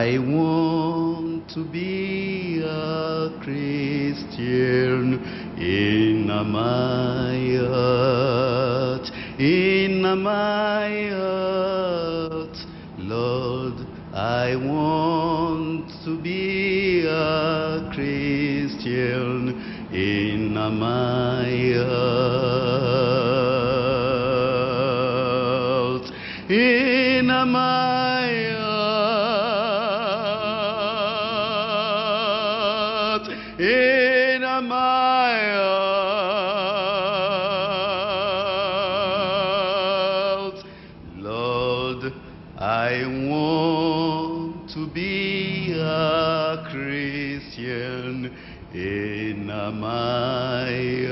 I want to be a Christian in my heart, in my heart. Lord, I want to be a Christian in my heart, in my heart, in my heart. Lord, I want to be a Christian in my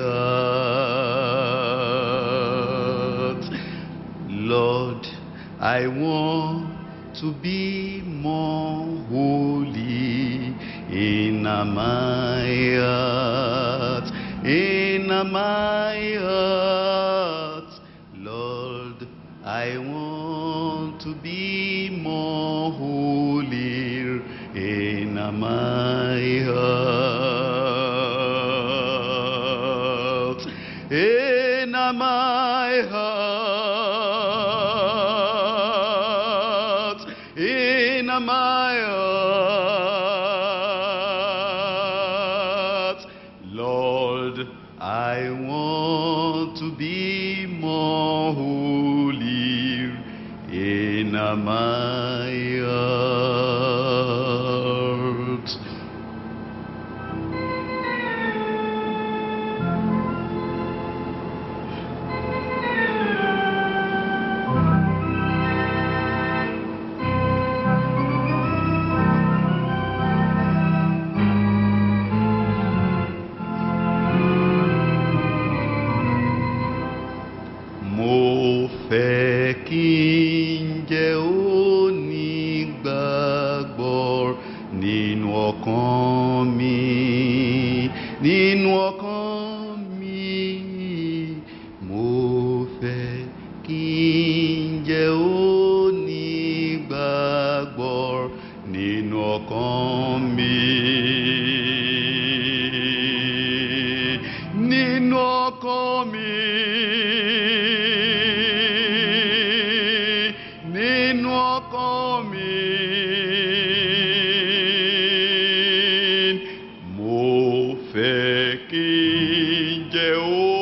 heart. Lord, I want to be more holy in my heart, in my heart. Lord, I want to be more holy in my heart, in my heart, in my heart. Lord, I want to be more holy in my heart. Mo fẹ́ kí n jẹ́ onígbàgbọ́ nínú ọkàn mi, nínú ọkàn mi. Mo fẹ́ kí n jẹ́ onígbàgbọ́ nínú ọkàn mi. Nínú ọkàn mi. Nínú ọkàn mi. Mo fẹ́ kí n jẹ́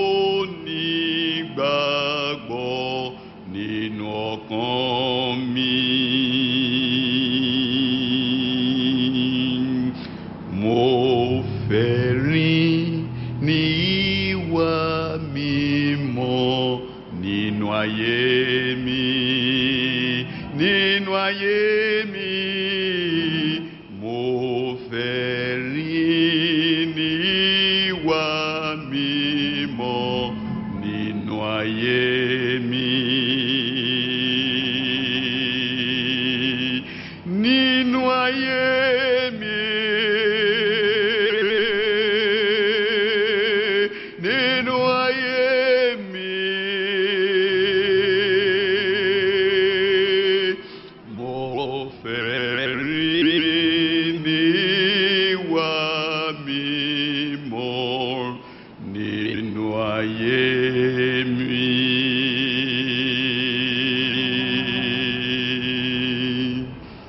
onígbàgbọ́ nínú ọkàn mi. Mo fẹ́ rìn ní ìwà mímọ́ nínú ayé mi, nínú ayé mi. Mo fẹ́ rìn ní ìwà mímọ́ nínú ayé mi. Nínú ayé mi. Nínú ayé mi. Mo fẹ́ rìn ní ìwà mímọ́ nínú ayé mi.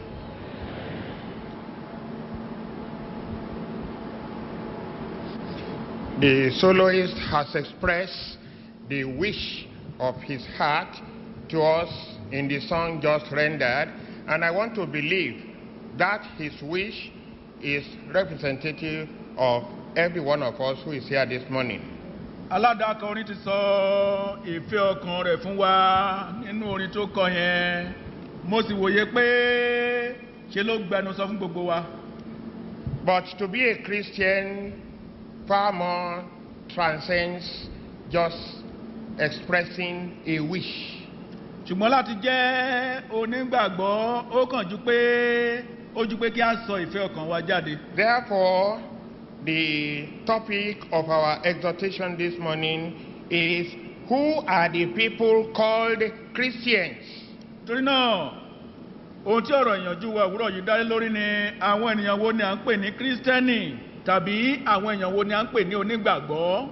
The soloist has expressed the wish of his heart to us in the song just rendered, and I want to believe that his wish is representative of every one of us who is here this morning. aládàkọ orin ti sọ ìfẹ́ ọkàn rẹ̀ fún wa nínú orin tó kọ yẹn mo sì wòye pé ṣe ló gbẹnu sọ fún gbogbo wa But to be a Christian far more transcends just expressing a wish. ṣùgbọ́n láti jẹ́ onígbàgbọ́ ó kàn ju pé ó ju pé kí a sọ ìfẹ́ ọkàn wa jáde Therefore, the topic of our exhortation this morning is Who are the people called Christians? torí náà ohun tí ọ̀rọ̀ ìyànjú wa òwúrọ̀ yìí dálé lórí ni àwọn ènìyàn wo ni à ń pè ní kírísítẹ́nì tàbí àwọn èèyàn wo ni à ń pè ní onígbàgbọ́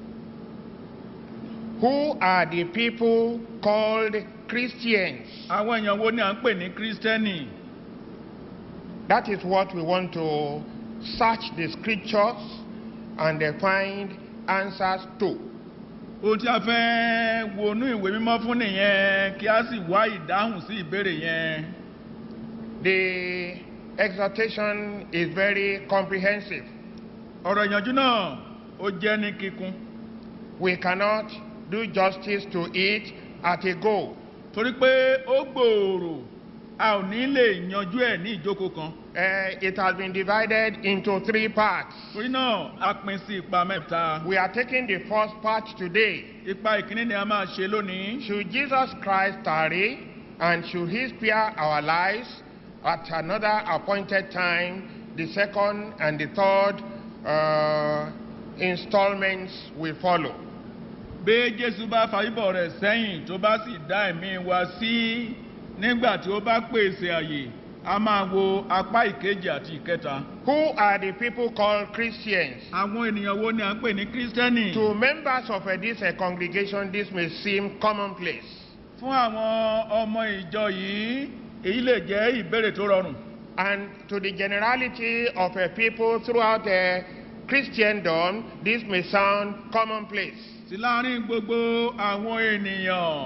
Who are the people called Christians? àwọn èèyàn wo ni à ń pè ní kírísítẹ́nì That is what we want to search the scriptures and uh, find answers to. ohun tí a fẹ́ wọnú ìwé mímọ́ fún nìyẹn kí a sì wá ìdáhùn sí ìbéèrè yẹn The exhortation is very comprehensive. ọ̀rọ̀ ìyànjú náà ó jẹ́ ní kíkún We cannot do justice to it at a go. torí pé ó gbòòrò a ò ní lè yanjú ẹ̀ ní ìjókòó kan Uh, it has been divided into three parts. torí náà a pín sí ipa mẹ́ta We are taking the first part today. ipa ìkíní ni a máa ṣe lónìí Should Jesus Christ tarry and should he spare our lives at another appointed time, the second and the third uh, installments will follow. bí jésù bá fàyíbọ̀ rẹ̀ sẹ́yìn tó bá sì dá ẹ̀mí wa sí nígbà tí ó bá pèsè àyè a máa wo apá ìkejì àti ìkẹta. Who are the people called Christians? àwọn ènìyàn wo ni à ń pè ní kírísítẹ́nì. To members of uh, this uh, congregation, this may seem commonplace. fún àwọn ọmọ ìjọ yìí èyí lè jẹ́ ìbéèrè tó rọrùn. And to the generality of uh, people throughout uh, Christendom, this may sound commonplace. sí láàrin gbogbo àwọn ènìyàn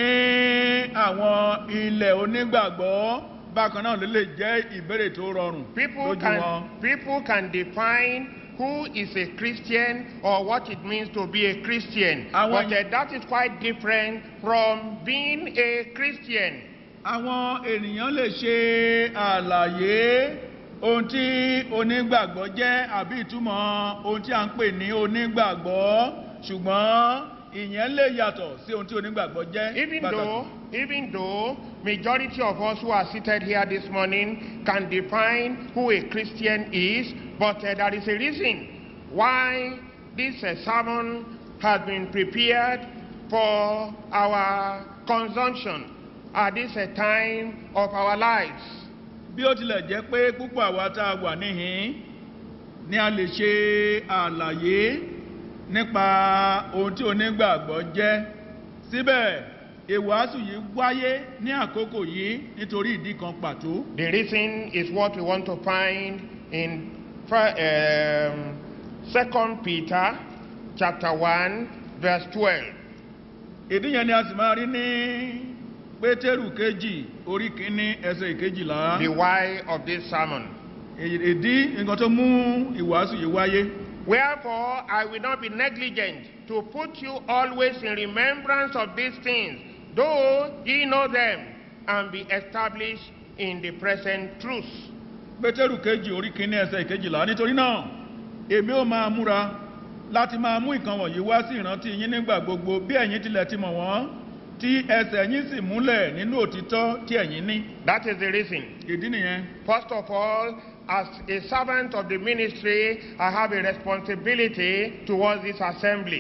ní àwọn ilẹ̀ onígbàgbọ́ bákan náà ló lè jẹ́ ìbéèrè tó rọrùn People lójú wọn. can, people can define who is a Christian or what it means to be a Christian. Àwọn- But uh, that is quite different from being a Christian. àwọn ènìyàn lè ṣe àlàyé ohun tí onígbàgbọ́ jẹ́ àbí ìtumọ̀ ohun tí a ń pè ní onígbàgbọ́ ṣùgbọ́n ìyẹn lè yàtọ̀ sí ohun tí onígbàgbọ́ jẹ́ Even pàtàkì. though, even though majority of us who are seated here this morning can define who a Christian is, but uh, there is a reason why this uh, sermon has been prepared for our consumption at this uh, time of our lives. bí ó tilẹ̀ jẹ́ pé púpọ̀ àwa tá a wà níhìn ni a lè ṣe àlàyé nípa ohun tí onígbàgbọ́ jẹ́ síbẹ̀ ìwàásù yìí wáyé ní àkókò yìí nítorí ìdí kan pàtó The reason is what we want to find in fir- um, 2 Peter chapter 1 verse 12. ìdí yẹn ni a sì máa rí ní pétérù kejì orí kínní ẹsẹ̀ ìkejìlá The why of this sermon. ìdí nǹkan tó mú ìwàásù yìí wáyé Wherefore, I will not be negligent to put you always in remembrance of these things, though ye know them, and be established in the present truth. pétérù kejì orí kínní ẹsẹ̀ ìkejìlá nítorí náà èmi ò máa múra láti máa mú ìkan wọ̀nyí wá sí ìrántí yín nígbà gbogbo bí ẹ̀yin tilẹ̀ ti mọ̀ wọ́n tí ẹsẹ̀ yín sì múlẹ̀ nínú òtítọ́ tí ẹ̀yin ní That is the reason. ìdí nìyẹn First of all, as a servant of the ministry, I have a responsibility towards this assembly.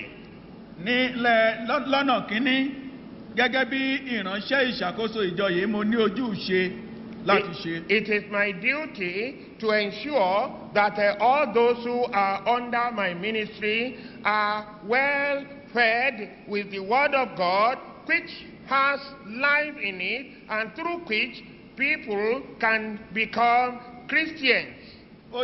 nílẹ̀ lọ́- lọ́nà kínní gẹ́gẹ́ bí ìránṣẹ́ ìṣàkóso ìjọ yìí mo ní ojúṣe láti ṣe It, it is my duty to ensure that uh, all those who are under my ministry are well fed with the Word of God, which has life in it, and through which people can become Christians. ó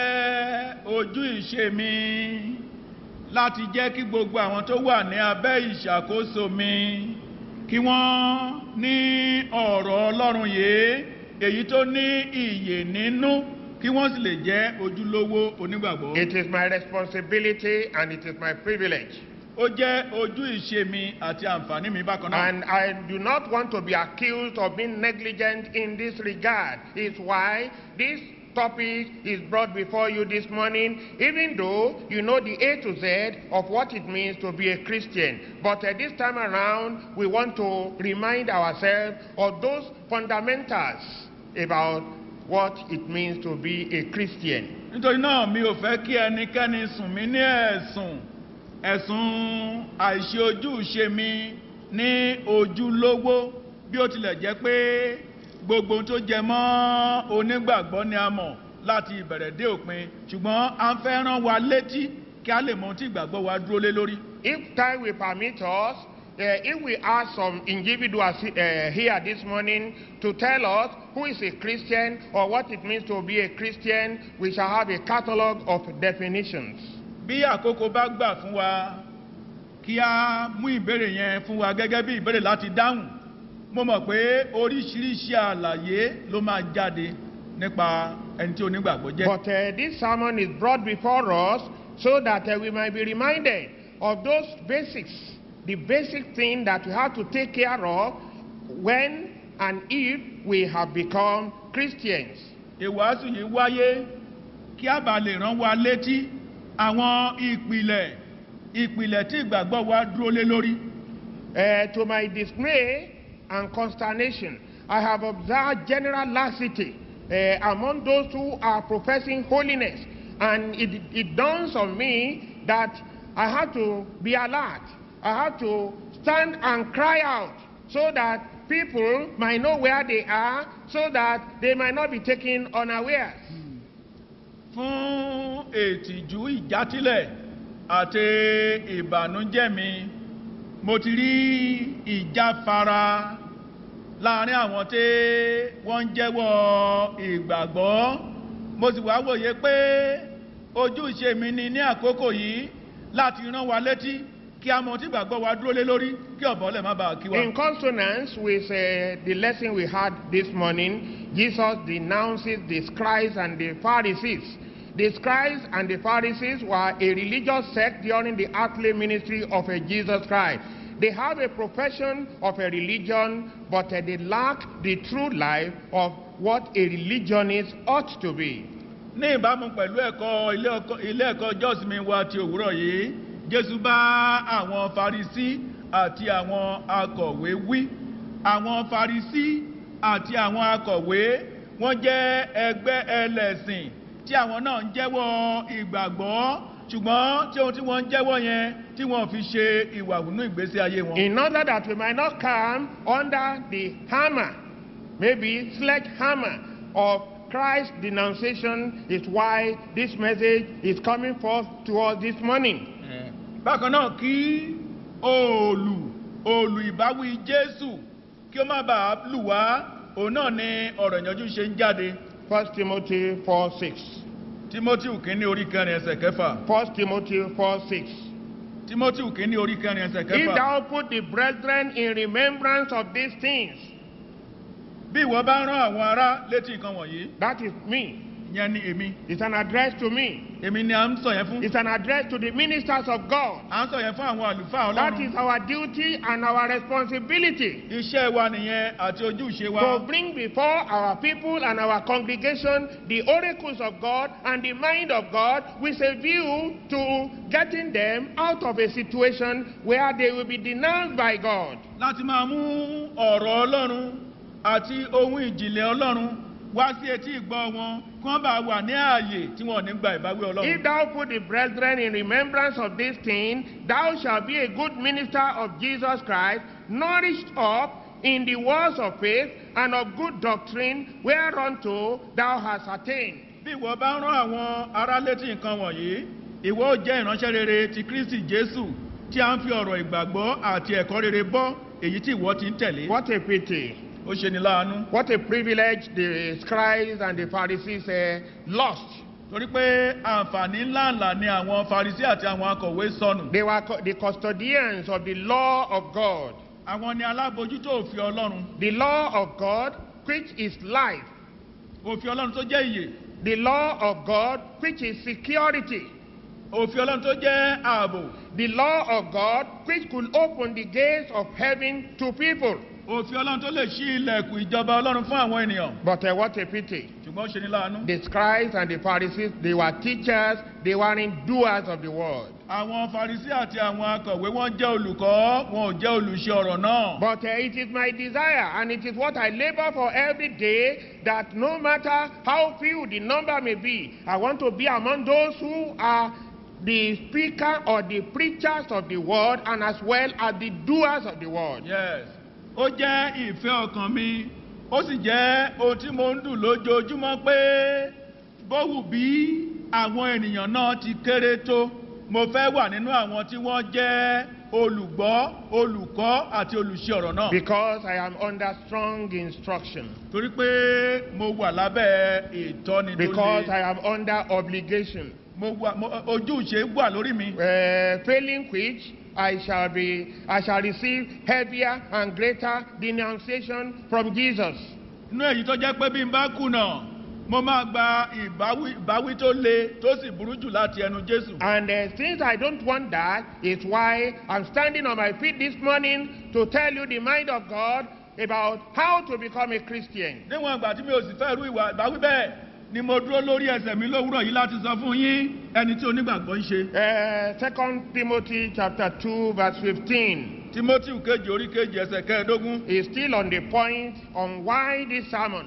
jẹ́ ojú ìṣe mi láti jẹ́ kí gbogbo àwọn tó wà ní abẹ́ ìṣàkóso mi kí wọ́n ní ọ̀rọ̀ ọlọ́run yìí èyí tó ní ìyè nínú kí wọ́n sì lè jẹ́ ojúlówó onígbàgbọ́. It is my responsibility and it is my privilege. ó jẹ́ ojú ìṣe mi àti àǹfààní mi bákan náà. And I do not want to be accused of being negligent in this regard. It's why this topic is brought before you this morning, even though you know the A to Z of what it means to be a Christian. But at this time around, we want to remind ourselves of those fundamentals about what it means to be a Christian. nítorí náà mi ò fẹ́ kí ẹnikẹ́ni sùn mí ní ẹ̀sùn ẹ̀sùn àìṣe ojúṣe mi ní ojúlówó bí ó tilẹ̀ jẹ́ pé gbogbo ohun tó jẹ mọ́ onígbàgbọ́ ni a mọ̀ láti ìbẹ̀rẹ̀ dé òpin ṣùgbọ́n a ń fẹ́ rán wa létí kí a lè mọ ohun tí ìgbàgbọ́ wa dúró lé lórí. If time will permit us, uh, if we ask some individuals uh, here this morning to tell us who is a Christian or what it means to be a Christian, we shall have a catalogue of definitions. bí àkókò bá gbà fún wa kí a mú ìbéèrè yẹn fún wa gẹ́gẹ́ bí ìbéèrè láti dáhùn mo mọ̀ pé oríṣiríṣi àlàyé ló máa jáde nípa ẹni tí onígbàgbọ́ jẹ́. But uh, this sermon is brought before us so that uh, we might be reminded of those basics, the basic thing that we have to take care of when and if we have become Christians. ìwàásù yìí wáyé kí a bá lè rán wa létí àwọn ìpìlẹ̀ ìpìlẹ̀ tí ìgbàgbọ́ wa dúró lé lórí. Uh, to my dismay and consternation, I have observed general laxity uh, among those who are professing holiness, and it, it dawns on me that I have to be alert. I have to stand and cry out so that people might know where they are, so that they might not be taken unawares. fún ètìjú ìjátílẹ̀ àti ìbànújẹ́ mi mo ti rí ìjáfara láàrin àwọn tí wọ́n ń jẹ́wọ́ ìgbàgbọ́ mo sì wá wòye pé ojúṣe mi ni ní àkókò yìí láti rán wa létí kí a mọ tí ìgbàgbọ́ wa dúró lé lórí kí ọ̀bọ̀ lè má bàa kí wa. In consonance with uh, the lesson we had this morning, Jesus denounces the scribes and the Pharisees. The scribes and the Pharisees were a religious sect during the earthly ministry of uh, Jesus Christ. They have a profession of a religion, but uh, they lack the true life of what a religionist ought to be. ní ìbámu pẹ̀lú ẹ̀kọ́ ilé ọkọ- ilé ẹ̀kọ́ jọ́sìmí wa ti òwúrọ̀ yìí jésù bá àwọn farisí àti àwọn akọ̀wé wí àwọn farisí àti àwọn akọ̀wé wọ́n jẹ́ ẹgbẹ́ ẹlẹ́sìn tí àwọn náà ń jẹ́wọ́ ìgbàgbọ́ ṣùgbọ́n tí ohun tí wọ́n ń jẹ́wọ́ yẹn tí wọ́n fi ṣe ìwà nínú ìgbésí ayé wọn. In order that we might not come under the hammer, maybe sledgehammer of Christ's denunciation is why this message is coming forth to us this morning. bákan náà kí òòlù òòlù ìbáwí jésù kí ó má bàa lù wá òun náà ni ọ̀rọ̀ ìyànjú ṣe ń jáde 1 Timothy 4 6. timothy kínní orí kẹrin ẹsẹ̀ kẹfà 1 Timothy 4 6. timothy kínní orí kẹrin ẹsẹ̀ If kẹfà thou put the brethren in remembrance of these things, bí ìwọ bá rán àwọn ará létí nǹkan wọ̀nyí that is me. ìyẹn ni èmi It's an address to me. èmi ni à ń sọ yẹn fún It's an address to the ministers of God. à ń sọ yẹn fún àwọn àlùfáà That ọlọ́run is our duty and our responsibility. iṣẹ́ wa nìyẹn àti ojúṣe wa to bring before our people and our congregation the oracles of God and the mind of God with a view to getting them out of a situation where they will be denounced by God. láti máa mú ọ̀rọ̀ ọlọ́run àti ohun ìjìnlẹ̀ ọlọ́run wá sí etí ìgbọ́ wọn kí wọ́n bá wà ní ààyè tí wọ́n ò ní gba ìbáwí If ọlọ́run. thou put the brethren in remembrance of this thing, thou shalt be a good minister of Jesus Christ, nourished up in the words of faith and of good doctrine, whereunto thou hast attained. bí ìwọ bá rán àwọn ará létí nǹkan wọ̀nyí ìwọ ó jẹ́ ìránṣẹ́ rere ti kristi jésù tí a ń fi ọ̀rọ̀ ìgbàgbọ́ àti ẹ̀kọ́ rere bọ́ èyí tí ìwọ ti ń tẹ̀lé. What a pity. ó ṣe ni láàánú. What a privilege the scribes and the Pharisees uh, lost. torí pé àǹfààní ńláńlá ni àwọn farisí àti àwọn akọ̀wé sọnù. They were co- the custodians of the law of God. àwọn ni alábòjútó òfin ọlọ́run. The law of God, which is life. òfin ọlọ́run tó jẹ́ ìyè. The law of God, which is security. òfin ọlọ́run tó jẹ́ ààbò. The law of God, which could open the gates of heaven to people. òfin ọlọ́run tó lè ṣí ilẹ̀kùn ìjọba ọlọ́run fún àwọn ènìyàn. But uh, what a pity. ṣùgbọ́n ó ṣe ni láàánú. The scribes and the Pharisees, they were teachers, they weren't doers of the word. àwọn farisí àti àwọn akọ̀wé wọn jẹ́ olùkọ́ wọn ò jẹ́ olùṣe ọ̀rọ̀ náà. But uh, it is my desire, and it is what I labor for every day, that no matter how few the number may be, I want to be among those who are the speaker or the preachers of the word, and as well as the doers of the word. yes ó jẹ́ ìfẹ́ ọkàn mi ó sì jẹ́ ohun tí mo ń dùn lójoojúmọ́ pé bówù bí àwọn ènìyàn náà ti kéré tó mo fẹ́ wà nínú àwọn tí wọ́n jẹ́ olùgbọ́ olùkọ́ àti olùṣe ọ̀rọ̀ náà. because I am under strong instruction, torí pé mo wà lábẹ́ ìtọ́ni tó because I le am under obligation, mo wà mo- ojúṣe wà lórí mi. uh, failing which I shall be, I shall receive heavier and greater denunciation from Jesus. inú èyí tó jẹ́ pé bí n bá kùnà mo máa gba ìbáwí ìbáwí tó le tó sì burú jù láti ẹnu jésù. And uh, since I don't want that, it's why I'm standing on my feet this morning to tell you the mind of God about how to become a Christian. níwọ̀n ìgbà tí mi ò sì fẹ́ rú ìwà ìbáwí bẹ́ẹ̀ ni mo dúró lórí ẹsẹ̀ mi lówùrọ̀ yìí láti sọ fún yín ẹni tí onígbàgbọ́ ń ṣe. Uh, Second Timothy chapter 2 verse 15 timothy kejì orí kejì ẹsẹ̀ kẹẹ̀ẹ́dógún is still on the point on why this sermon.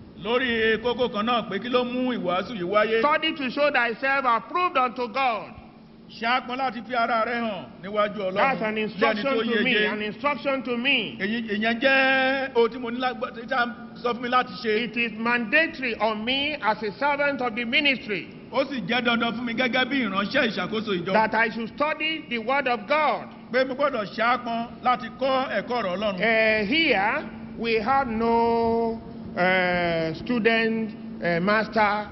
lórí kókó kan náà pé kí ló mú ìwàásù yìí wáyé. Study to show thyself approved unto God. ṣáàpọn láti fi ara rẹ hàn níwájú That's ọlọ́run an bí ẹni instruction tó to me, yege. an instruction to me. èyí ìyẹn jẹ́ ohun tí mo ní lágbá tí a sọ fún mi láti ṣe. It is mandatory on me as a servant of the ministry ó sì jẹ́ dandan fún mi gẹ́gẹ́ bí ìránṣẹ́ ìṣàkóso ìjọ. that I should study the word of God. pé mo gbọ́dọ̀ ṣáàpọn láti kọ́ ẹ̀kọ́ ọ̀rọ̀ ọlọ́run. Uh, here we have no uh, student uh, master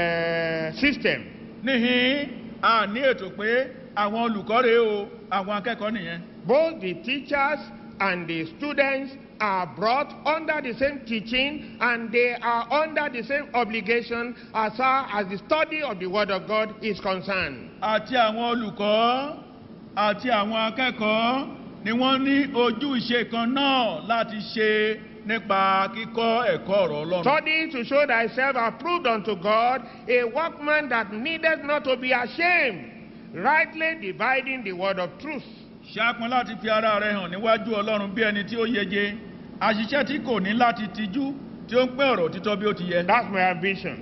uh, system. níhìn a ní ètò pé àwọn olùkọ́ rèé o àwọn akẹ́kọ̀ọ́ nìyẹn. Both the teachers and the students are brought under the same teaching and they are under the same obligation as far as the study of the Word of God is concerned. àti àwọn olùkọ́ àti àwọn akẹ́kọ̀ọ́ ni wọ́n ní ojú ìṣe kan náà láti ṣe nípa kíkọ́ ẹ̀kọ́ ọ̀rọ̀ ọlọ́run. Study to show thyself approved unto God, a workman that needeth not to be ashamed, rightly dividing the word of truth. ṣáàpọn láti fi ara rẹ hàn níwájú ọlọ́run bí ẹni tí ó yege àṣìṣe tí kò ní láti tijú tí ó ń pẹ́ ọ̀rọ̀ títọ́ bí ó ti yẹ. That's my ambition.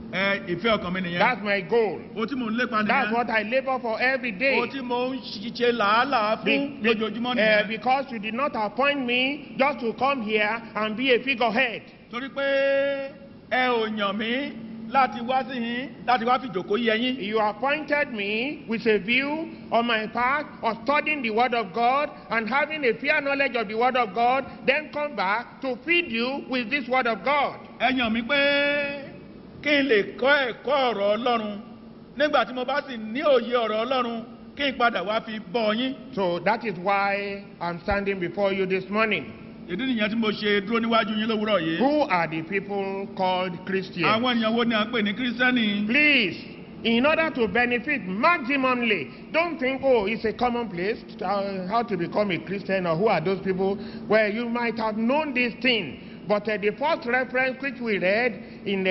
ẹ ìfẹ́ ọkàn mi nìyẹn. That's my goal. o tí mò ń lépa That's nìyẹn. what I labor for every day. o tí mò ń ṣiṣẹ́ làálàá Be- fún be- lójoojúmọ́ uh, nìyẹn. because you did not appoint me just to come here and be a figurehead. torí pé ẹ ò yàn mí láti wá sí yín láti wá fi jòkó yẹ yín. You appointed me with a view on my part of studying the Word of God and having a fair knowledge of the Word of God, then come back to feed you with this Word of God. ẹ yàn mí pé kí n lè kọ́ ẹ̀kọ́ ọ̀rọ̀ ọlọ́run nígbà tí mo bá sì ní òye ọ̀rọ̀ ọlọ́run kí n padà wá fi bọ́ yín. So that is why I'm standing before you this morning. ìdí nìyẹn tí mo ṣe dúró níwájú yín lówùúrọ̀ yìí. Who are the people called Christians? àwọn ènìyàn wo ni à ń pè ní kírísítẹ́nì. Please, in order to benefit maximally, don't think, oh, it's a commonplace uh, how to become a Christian or who are those people where you might have known this thing. But uh, the first reference which we read in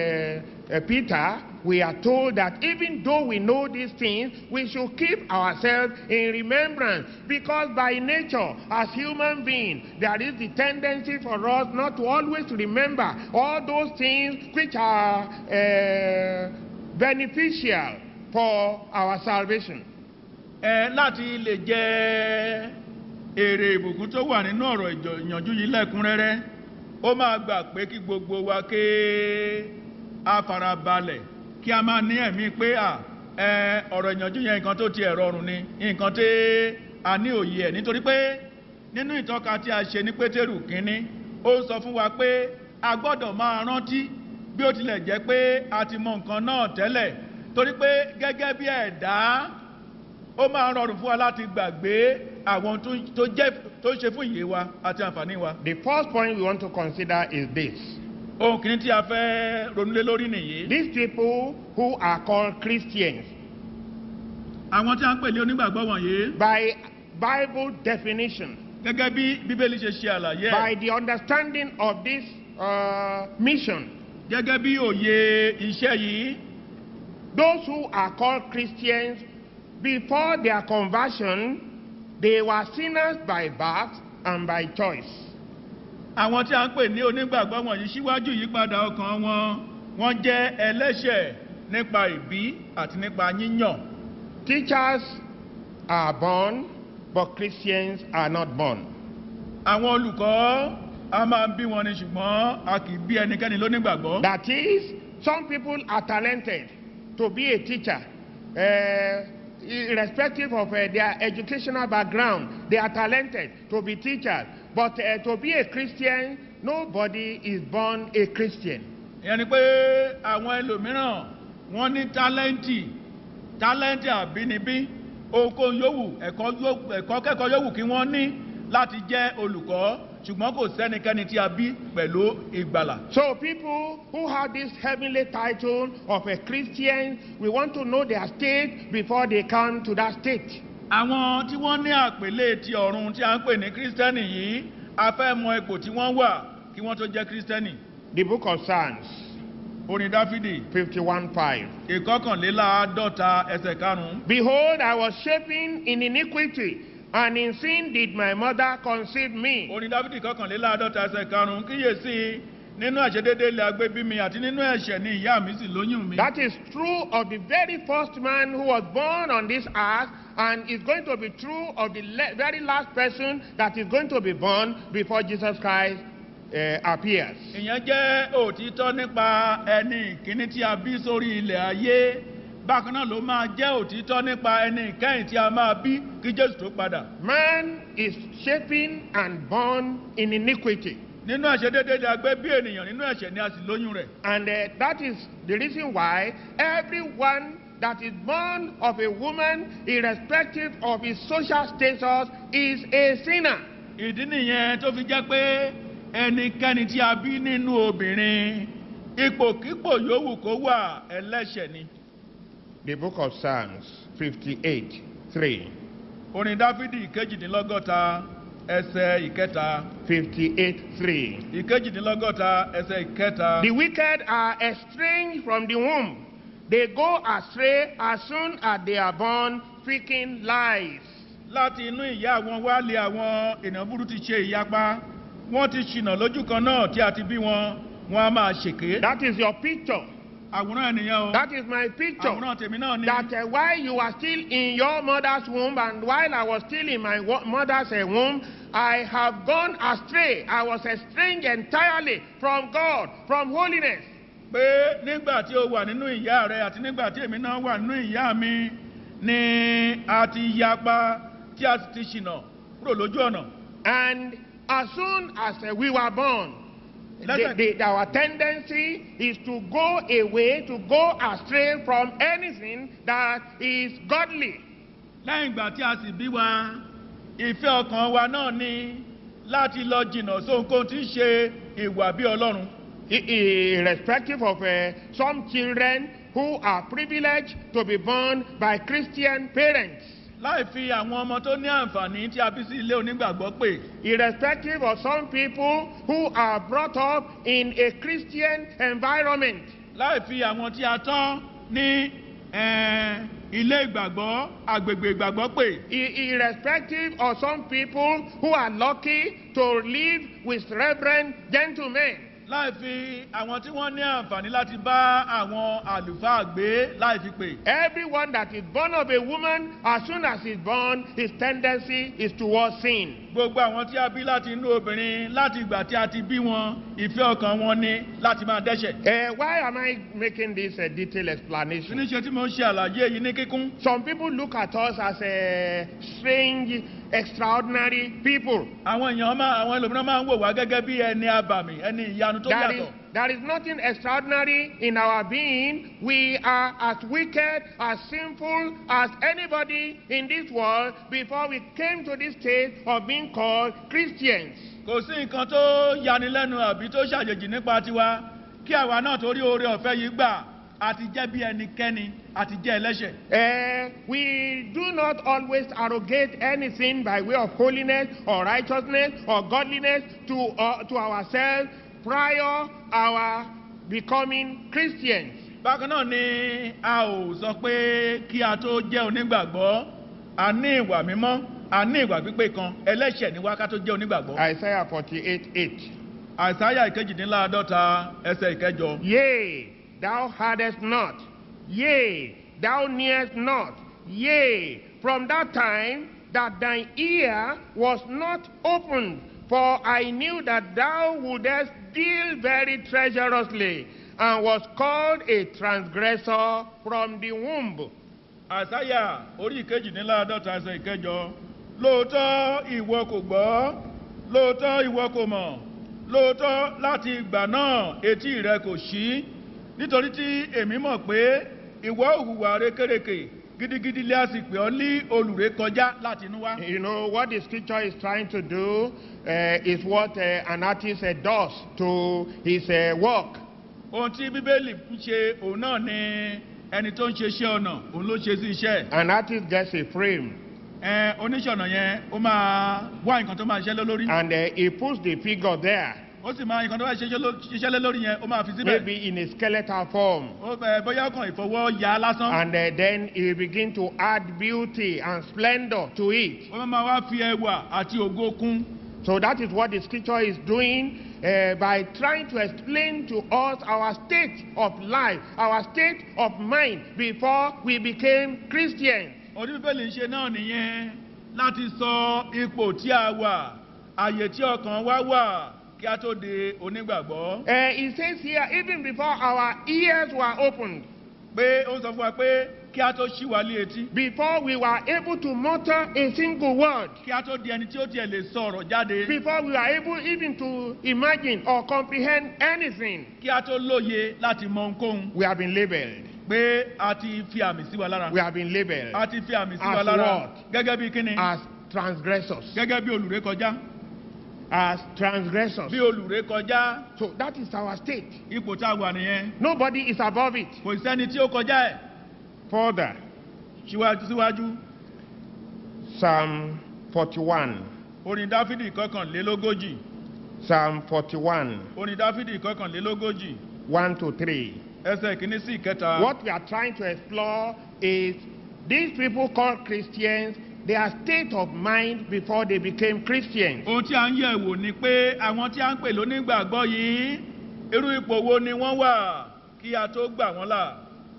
uh, uh, Peter, we are told that even though we know these things, we should keep ourselves in remembrance because by nature, as human beings, there is the tendency for us not to always remember all those things which are uh, beneficial for our salvation. ẹ láti lè jẹ èrè ìbùkún tó wà nínú ọ̀rọ̀ ìjọ- ìyànjú yìí lẹ́kúnrẹ́rẹ́ ó máa gbà pé kí gbogbo wa ké a farabalẹ̀ kí a máa ní ẹ̀mí pé à ẹ ọ̀rọ̀ ìyànjú yẹn nǹkan tó ti ẹ̀rọ ọ̀run ni nǹkan tí a ní òye ẹ̀ nítorí pé nínú ìtọ́ka tí a ṣe ní pétérù kínní ó sọ fún wa pé a gbọ́dọ̀ máa rántí bí ó tilẹ̀ jẹ́ pé a ti mọ nǹkan náà tẹ́lẹ̀ torí pé gẹ́gẹ́ bí ẹ̀dá ó máa ń rọrùn fún wa láti gbàgbé àwọn tó tó jẹ́ tó ṣe fún ìyè wa àti àǹfààní wa. The first point we want to consider is this. ohun kìíní tí a fẹ́ ronúlé lórí nìyí. These people who are called Christians, àwọn tí a ń pè ní onígbàgbọ́ wọ̀nyí by Bible definition, gẹ́gẹ́ bí bíbélì ṣe ṣe àlàyé by ẹ̀ the understanding of this uh, mission, gẹ́gẹ́ bí òye iṣẹ́ yìí those who are called Christians, before their conversion, they were sinners by birth and by choice. àwọn tí a ń pè ní onígbàgbọ́ wọ̀nyí síwájú ìyípadà ọkàn wọn wọ́n jẹ́ ẹlẹ́ṣẹ̀ nípa ìbí àti nípa yíyàn. Teachers are born, but Christians are not born. àwọn olùkọ́ a máa ń bí wọn ni ṣùgbọ́n a kì í bí ẹnikẹ́ni lónígbàgbọ́. That is, some people are talented to be a teacher, uh, irrespective of uh, their educational background. They are talented to be teachers. But uh, to be a Christian, nobody is born a Christian. ìyẹn ni pé àwọn ẹlòmíràn wọ́n ní tálẹ́ǹtì tálẹ́ǹtì àbínibí ohunkóhun yòówù ẹ̀kọ́ yó- ẹ̀kọ́ kẹ́kọ̀ọ́ yòówù kí wọ́n ní láti jẹ́ olùkọ́ ṣùgbọ́n kò sẹ́nikẹ́ni tí a bí pẹ̀lú ìgbàlà. So, people who have this heavenly title of a Christian, we want to know their state before they come to that state. àwọn tí wọ́n ní àpèlé ti ọ̀run tí a ń pè ní kírísítẹ́nì yìí a fẹ́ mọ ipò tí wọ́n wà kí wọ́n tó jẹ́ kírísítẹ́nì. The book of Psalms, orin dáfídì 51 5. ìkọkànléláàádọ́ta ẹsẹ̀ karùn-ún. Behold, I was shapen in iniquity, and in sin did my mother conceive me. orin dáfídì kọkànléláàádọ́ta ẹsẹ̀ karùn-ún kíyèsí nínú àṣedédé ilẹ̀ agbébí mi àti nínú ẹ̀ṣẹ̀ ni ìyá mi sì lóyún mi. That is true of the very first man who was born on this earth, and is going to be true of the le- very last person that is going to be born before Jesus Christ uh, appears. ìyẹn jẹ́ òtítọ́ nípa ẹni ìkíní tí a bí sórí ilẹ̀ ayé bákan náà ló máa jẹ́ òtítọ́ nípa ẹni ìkẹyìn tí a máa bí kí jésù tó padà. Man is shapen and born in iniquity. nínú àṣedédé ni a gbé bí ènìyàn nínú ẹ̀ṣẹ̀ ni a sì lóyún rẹ̀. And uh, that is the reason why everyone that is born of a woman, irrespective of his social status, is a sinner. ìdí nìyẹn tó fi jẹ́ pé ẹnikẹ́ni tí a bí nínú obìnrin ipòkípò yòówù kó wà ẹlẹ́ṣẹ̀ ni. The book of Psalms 58 3. orin dáfídì ìkejìdínlọ́gọ́ta ẹsẹ̀ ìkẹta 58 3. ìkejìdínlọ́gọ́ta ẹsẹ̀ ìkẹta. The wicked are estranged from the womb. They go astray as soon as they are born, speaking lies. láti inú ìyá àwọn wá lé àwọn ènìyàn burú ti ṣe ìyapa wọ́n ti ṣìnà lójú kan náà tí a ti bí wọn wọn a máa ṣèké. That is your picture. àwòrán ènìyàn o That is my picture. àwòrán tèmi náà ni. that uh, while you are still in your mother's womb and while I was still in my wo- mother's uh, womb, I have gone astray. I was estranged entirely from God, from holiness. pé nígbà tí o wà nínú ìyá rẹ àti nígbà tí èmi náà wà nínú ìyá mi ni a ti yapa tí a sì ti ṣìnà kúrò lójú ọ̀nà. And as soon as uh, we were born, the, Listen. the, our tendency is to go away, to go astray from anything that is godly. lẹ́yìn ìgbà tí a sì bí wa ìfẹ́ ọkàn wa náà ni láti lọ jìnnà sóhunkóhun tí ń ṣe ìwà bí ọlọ́run. I- i- Irrespective of uh, some children who are privileged to be born by Christian parents. láì fi àwọn ọmọ tó ní àǹfààní tí a bí sí ilé onígbàgbọ́ pè irrespective of some people who are brought up in a Christian environment. láì fi àwọn tí a tán ní eh, ilé ìgbàgbọ́ agbègbè ìgbàgbọ́ pè I- irrespective of some people who are lucky to live with reverend gentlemen. láì fi àwọn tí wọ́n ní àǹfààní láti bá àwọn àlùfáà gbé láì fi pè. Everyone that is born of a woman, as soon as he's born, his tendency is towards sin. gbogbo àwọn tí a bí láti inú obìnrin láti ìgbà tí a ti bí wọn ìfẹ́ ọkàn wọn ni láti máa dẹ́ṣẹ̀. Uh, why am I making this a detailed kí explanation? ni ṣe tí mo ń ṣe àlàyé yìí ní kíkún. Some people look at us as a strange, extraordinary people. àwọn èèyàn máa àwọn ẹlòmíràn máa ń wò wá gẹ́gẹ́ bí ẹni abàmì ẹni ìyanu tó There is, yàtọ̀. there is nothing extraordinary in our being. We are as wicked, as sinful as anybody in this world before we came to this state of being called Christians. kò sí nǹkan tó yanilẹ́nu àbí tó ṣàjèjì nípa tiwa kí àwa náà torí oore ọ̀fẹ́ yìí gbà àti jẹ́ bí ẹnikẹ́ni àti jẹ́ ẹlẹ́ṣẹ̀. Eh, we do not always arrogate anything by way of holiness or righteousness or godliness to, uh, to ourselves prior our becoming Christians. bákan náà ni a ò sọ pé kí a tó jẹ́ onígbàgbọ́ a ní ìwà mímọ́ a ní ìwà pípé kan ẹlẹ́ṣẹ̀ ní wákà tó jẹ́ onígbàgbọ́. Isaiah 48 8. àìsáyà ìkejìdínláàádọ́ta ẹsẹ̀ ìkẹjọ. Yea, thou hadest not. Yea, thou nearest not. Yea, from that time that thine ear was not opened For I knew that thou wouldest deal very treacherously, and was called a transgressor from the womb. àsáyà orí ìkejìléláàádọ́ta ẹsẹ̀ ìkẹjọ lóòótọ́ ìwọ kò gbọ́ lóòótọ́ ìwọ kò mọ̀ lóòótọ́ láti ìgbà náà etí rẹ kò ṣí nítorí tí èmi mọ̀ pé ìwọ òhùwà rékèrèkè gidigidi lé àsìpè ọ́ lé olùrékọjá láti inú wá. You know, what the scripture is trying to do uh, is what uh, an artist uh, does to his uh, work. ohun tí bíbélì ń ṣe òun náà ni ẹni tó ń ṣe iṣẹ́ ọ̀nà òun ló ṣe sí iṣẹ́ An artist gets a frame ẹ oníṣẹ́ ọ̀nà yẹn ó máa wá nǹkan tó máa ṣiṣẹ́ lé lórí and uh, he puts the figure there, ó sì máa nǹkan tó máa ṣiṣẹ́ ló- ṣiṣẹ́ lé lórí yẹn ó máa fi síbẹ̀ maybe in a skeletal form. ó bẹ bóyá kan ìfọwọ́ ya lásán And uh, then he begin to add beauty and splendor to it. ó máa wá fi ẹwà àti ògo kún So that is what the scripture is doing uh, by trying to explain to us our state of life, our state of mind before we became Christians. oníbíbélì ń ṣe náà nìyẹn láti sọ ipò tí a wà àyè tí ọkàn wa wà kí a tó de onígbàgbọ́ Uh, it says here, even before our ears were opened, pé ó ń sọ fún wa pé kí a tó ṣí wa lé etí before we were able to mutter a single word, kí a tó di ẹni tí ó tiẹ̀ lè sọ ọ̀rọ̀ jáde before we were able even to imagine or comprehend anything, kí a tó lóye láti mọ ohunkóhun we have been labeled. pé a ti fi àmì sí wa lára We have been labeled a ti fi àmì sí As wa lára what? gẹ́gẹ́ bí kíni as transgressors. gẹ́gẹ́ bí olùrékọjá As transgressors. bí olùrékọjá So that is our state. ipò tá a wà nìyẹn Nobody is above it. kò sẹ́ni tí ó kọjá ẹ̀ Further, síwájú síwájú Psalm 41. orin dáfídì kọkànlélógójì Psalm 41, orin dáfídì kọkànlélógójì 1 to 3. ẹsẹ̀ kìíní sí ìkẹta What we are trying to explore is these people called Christians, their state of mind before they became Christians. ohun tí a ń yẹ̀ wò ni pé àwọn tí a ń pè lónígbàgbọ́ yìí irú ipò wo ni wọ́n wà kí a tó gbà wọ́n là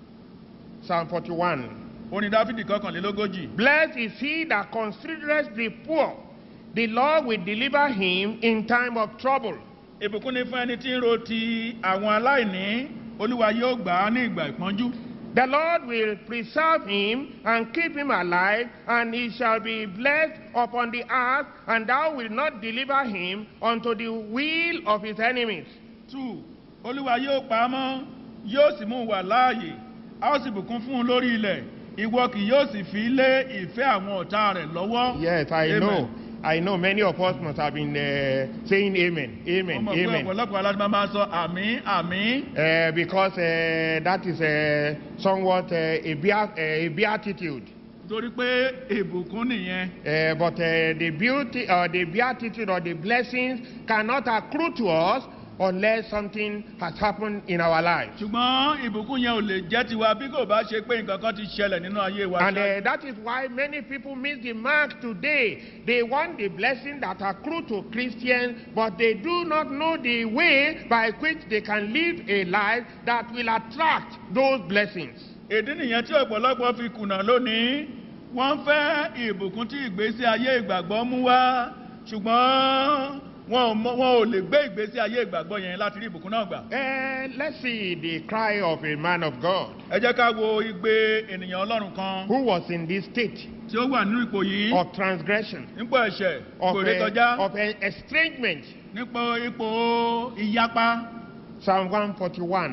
Psalm 41. orin dáfídì kọkànlélógójì Blessed is he that considereth the poor. The Lord will deliver him in time of trouble. ìbùkún ni fún ẹni tí ń ro ti àwọn aláìní olúwa yóò gbà á ní ìgbà ìpọ́njú The Lord will preserve him and keep him alive, and he shall be blessed upon the earth, and thou wilt not deliver him unto the will of his enemies. two olúwa yóò pa á mọ́ yóò sì mú un wà láàyè a ó sì bùkún fún un lórí ilẹ̀ ìwọ kì yóò sì fi lé ìfẹ́ àwọn ọ̀tá rẹ̀ lọ́wọ́. Yes, I Amen. know. I know many of us must have been uh, saying amen, mo amen, mọ̀ pé amen. ọ̀pọ̀lọpọ̀ aládùn máa sọ àmì àmì Uh, because uh, that is uh, somewhat uh, a, bea- uh, a beatitude. torí pé ìbùkún nìyẹn Uh, but uh, the beauty or the beatitude or the blessings cannot accrue to us unless something has happened in our lives. ṣùgbọ́n ìbùkún yẹn ò lè jẹ́ tiwa bí kò bá ṣe pé nǹkan kan ti ṣẹlẹ̀ nínú ayé wa. And uh, that is why many people miss the mark today. They want the blessing that accrue to Christians, but they do not know the way by which they can live a life that will attract those blessings. ìdí nìyẹn tí ọ̀pọ̀lọpọ̀ fi kùnà lónìí wọ́n fẹ́ ìbùkún tí ìgbésí ayé ìgbàgbọ́ mú wá ṣùgbọ́n wọn ò mọ- wọn ò lè gbé ìgbésí ayé ìgbàgbọ́ yẹn láti rí ìbùkún náà gbà. Uh, let's see the cry of a man of God ẹ jẹ́ ká wo igbe ènìyàn ọlọ́run kan who was in this state tí ó wà nínú ipò yìí of transgression, nípò ẹ̀ṣẹ̀ of, kò rí uh, kọjá of uh, estrangement. nípò ipò ìyapa Psalm 141,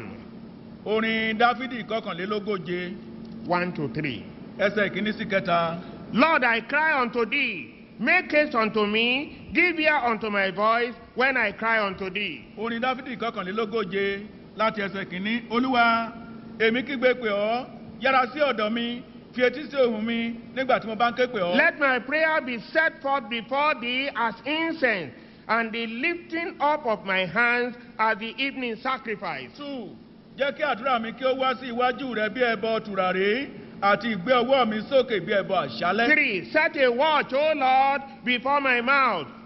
orin dáfídì kọkànlélógóje 1 to 3. ẹsẹ̀ ìkíní sí kẹta. Lord, I cry unto thee. Make haste unto me. Give ear unto my voice when I cry unto thee. orin dáfídì kọkànlélógóje láti ẹsẹ̀ kìíní olúwa èmi kígbe pè ọ́ yára sí ọ̀dọ̀ mi fi etí sí ohùn mi nígbà tí mo bá ń ké pè ọ́. Let my prayer be set forth before thee as incense, and the lifting up of my hands as the evening sacrifice. two jẹ́ kí àdúrà mi kí ó wá sí iwájú rẹ bí ẹbọ tùràrí àti ìgbé ọwọ́ mi sókè bí ẹbọ àṣálẹ́. Three, set a watch, O Lord, before my mouth.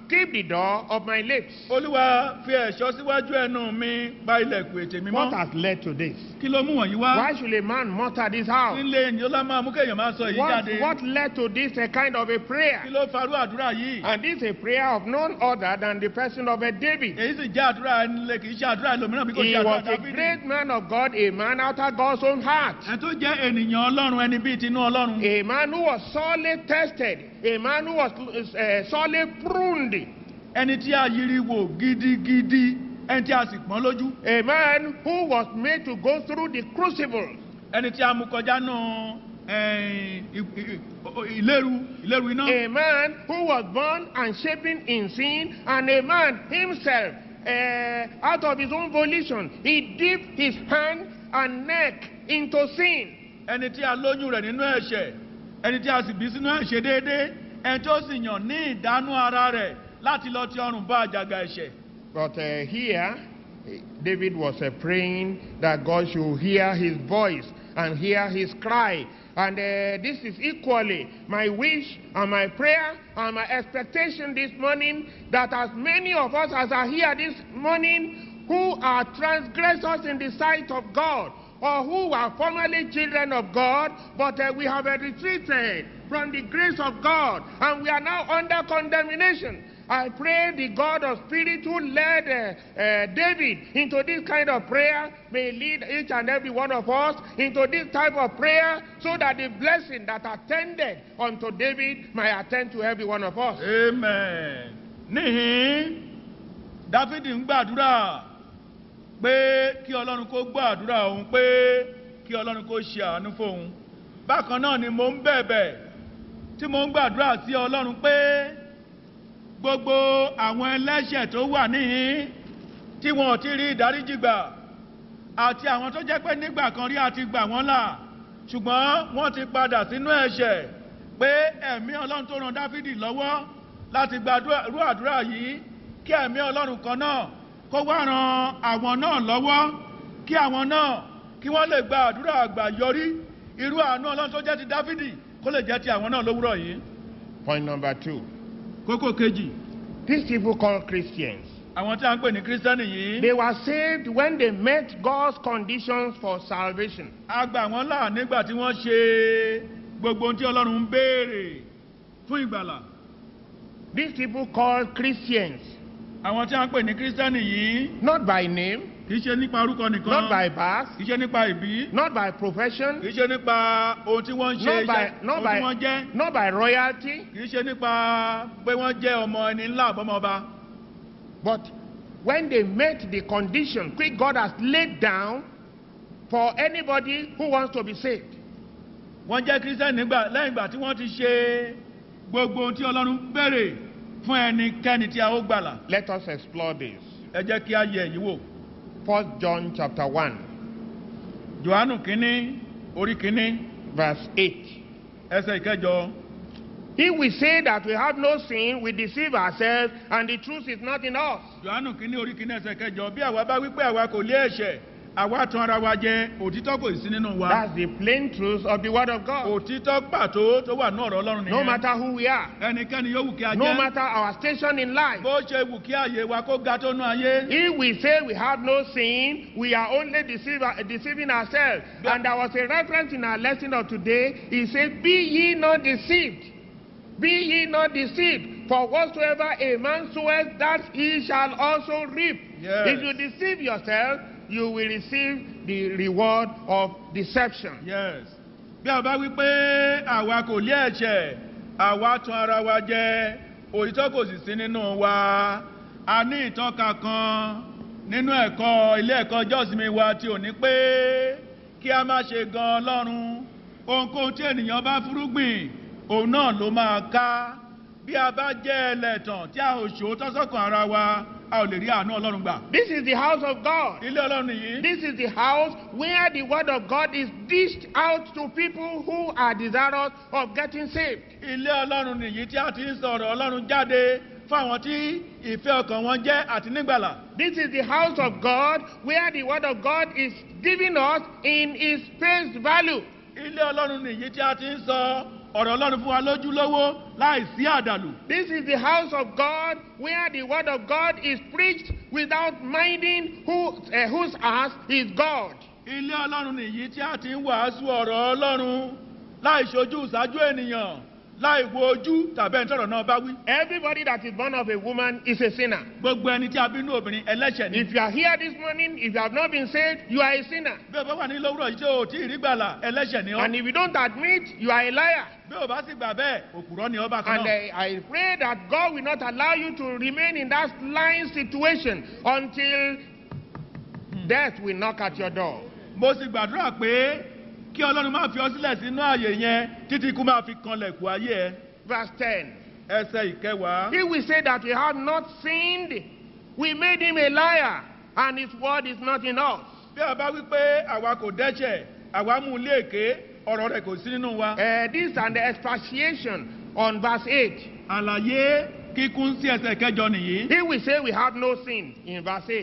keep the door of my lips. olúwa fi ẹ̀ṣọ́ síwájú ẹnu mi pa ilẹ̀kùn ètè mi What mọ́ has led to this? kí ló mú wọ̀nyí wá Why should a man mutter this out? nílé ènìyàn lá máa mú kéèyàn máa sọ èyí What, jáde what led to this a kind of a prayer? kí ló farú àdúrà yìí And this is a prayer of none other than the person of a David. èyí sì jẹ́ àdúrà ẹnilẹ̀ kì í ṣe àdúrà ẹlòmíràn bí kò He ṣe àdúrà was a dáfídì great man of God, a man after God's own heart. ẹ tó jẹ́ ènìyàn ọlọ́run ẹni bíi tinú ọlọ́run A man who was sorely tested, a man who was uh, sorely pruned, ẹni tí a yiri wò gidigidi ẹni tí a sì pọ́n lójú a man who was made to go through the crucible, ẹni tí a mú kọjá nù eh, i- i- i- ìléru ìléru iná a man who was born and shapen in sin, and a man himself, uh, out of his own volition, he dipped his hand and neck into sin. ẹni tí a lóyún rẹ̀ nínú ẹ̀ṣẹ̀ ẹni tí a sì bí sínú ẹ̀ṣẹ̀ déédéé ẹni tó sì yàn ní ìdánú ara rẹ̀ láti lọ ti ọrùn bá àjàgà ẹ̀ṣẹ̀ But uh, here, David was uh, praying that God should hear his voice and hear his cry. And uh, this is equally my wish and my prayer and my expectation this morning that as many of us as are here this morning who are transgressors in the sight of God or who are formerly children of God, but uh, we have uh, retreated from the grace of God and we are now under condemnation. I pray the God of Spirit who led uh, uh, David into this kind of prayer may lead each and every one of us into this type of prayer so that the blessing that attended unto David may attend to every one of us. amen níhìn dáfídì ń gbàdúrà pé kí ọlọ́run kó gbọ́ àdúrà òun pé kí ọlọ́run kó ṣe àánú fóun bákan náà ni mo ń bẹ̀bẹ̀ tí mo ń gbàdúrà sí ọlọ́run pé gbogbo àwọn ẹlẹ́ṣẹ̀ tó wà níhìn tí wọn ò ti rí ìdáríjì gbà àti àwọn tó jẹ́ pé nígbà kan rí àti gbà wọ́n là ṣùgbọ́n wọ́n ti padà sínú ẹ̀ṣẹ̀ pé ẹ̀mí ọlọ́run tó ran dáfídì lọ́wọ́ láti gbàdúrà àdúrà yìí kí ẹ̀mí ọlọ́run kan náà kó wá ran àwọn náà lọ́wọ́ kí àwọn náà kí wọ́n lè gba àdúrà àgbà yọrí irú àánú ọlọ́run tó jẹ́ ti dáfídì kó lè jẹ́ ti àwọn náà lówùrọ̀ yìí. Point number two. kókó kejì These people called Christians. àwọn tí a ń pè ní kírísítẹ́nì yìí They were saved when they met God's conditions for salvation. a gbà wọ́n là nígbà tí wọ́n ṣe gbogbo ohun tí ọlọ́run ń béèrè fún ìgbàlà These people called Christians, àwọn tí a ń pè ní kírísítẹ́nì yìí not by name, kì í ṣe nípa orúkọ nìkan not by birth, kì í ṣe nípa ìbí not by profession, kì í ṣe nípa ohun tí wọ́n ń ṣe not by, iṣẹ́ not ohun tí wọ́n by, jẹ́ not by royalty, kì í ṣe nípa pé wọ́n jẹ́ ọmọ ẹni ńlá àbọ́mọba but when they met the condition which God has laid down for anybody who wants to be saved. wọ́n jẹ́ kírísítẹ́nì nígbà lẹ́yìn ìgbà tí wọ́n ti ṣe gbogbo ohun tí ọlọ́run béèrè fún ẹnikẹ́ni tí a ó gbàlà Let us explore this. ẹ jẹ́ kí a yẹ èyí wò First John chapter 1, johannu kínní orí kínní verse 8. ẹsẹ̀ ìkẹjọ If we say that we have no sin, we deceive ourselves, and the truth is not in us. johannu kínní orí kínní ẹsẹ̀ ìkẹjọ bí àwa bá wípé àwa kò lé ẹ̀ṣẹ̀ àwa tan ara wa jẹ òtítọ́ kò sí nínú wa That's the plain truth of the Word of God. òtítọ́ pàtó tó wà ní ọ̀rọ̀ ọlọ́run No nìyẹn matter who we are, ẹnikẹ́ni yóò wù kí a no jẹ́ matter our station in life, bó ṣe wù kí àyè wa kó ga tó nú ayé if we say we have no sin, we are only deceive, deceiving ourselves. Yeah. And there was a reference in our lesson of today. He said, Be ye not deceived. Be ye not deceived. For whatsoever a man soweth, that he shall also reap. Yes. If you deceive yourself, you will receive the reward of deception. yes bí a bá wí pé àwa kò lé ẹ̀ṣẹ̀ àwa tan ara wa jẹ òtítọ́ kò sì sí nínú wa a ní ìtọ́ka kan nínú ẹ̀kọ́ ilé ẹ̀kọ́ jọ́sìmí wa tí ò ní pé kí a má ṣe gan ọlọ́run ohunkóhun tí ènìyàn bá fúrúgbìn òun náà ló máa ká bí a bá jẹ́ ẹlẹ́tàn tí a ò ṣòótọ́ sọ́kàn ara wa a ò lè rí àánú ọlọ́run gbà This is the house of God. ilé ọlọ́run nìyí This is the house where the word of God is dished out to people who are desirous of getting saved. ilé ọlọ́run nìyí tí a ti ń sọ̀rọ̀ ọlọ́run jáde fún àwọn tí ìfẹ́ ọkàn wọn jẹ́ àti nígbàlà. This is the house of God where the word of God is giving us in its face value. ilé ọlọ́run nìyí tí a ti ń sọ ọ̀rọ̀ ọlọ́run fún wa lójúlówó láì sí àdàlù. This is the house of God where the word of God is preached without minding who, uh, whose house is God. ilé ọlọ́run nìyí tí a ti ń wàásù ọ̀rọ̀ ọlọ́run láì ṣojú ìṣáájú ènìyàn láì wo ojú tàbí ẹni tọ̀rọ̀ náà bá wí. Everybody that is born of a woman is a sinner. gbogbo ẹni tí a bí inú obìnrin ẹlẹ́ṣẹ̀ ni. If you are here this morning, if you have not been saved, you are a sinner. bí o bá wà ní lówùrọ̀ yìí tí o tí ì rí gbàlà ẹlẹ́ṣẹ̀ ni ọ́. And if you don't admit, you are a liar. bí o bá sì gbà bẹ́ẹ̀ òkùrọ́ ni ọ́ bá kan And náà. uh, I pray that God will not allow you to remain in that lying situation until death will knock at your door. mo sì gbàdúrà pé kí ọlọ́run máa fi ọ sílẹ̀ sínú ààyè yẹn títí ikú máa fi kanlẹ̀ kú ayé ẹ. Verse 10. ẹsẹ̀ ìkẹwàá. If we say that we have not sinned, we made him a liar, and his word is not in us. bí a bá wí pé àwa kò dẹ́ṣẹ̀ àwa mú un lé èké ọ̀rọ̀ rẹ̀ kò sí nínú wa. Uh, this and the expatiation on verse 8. àlàyé kíkún sí ẹsẹ̀ kẹjọ nìyí. If we say we have no sin in verse 8.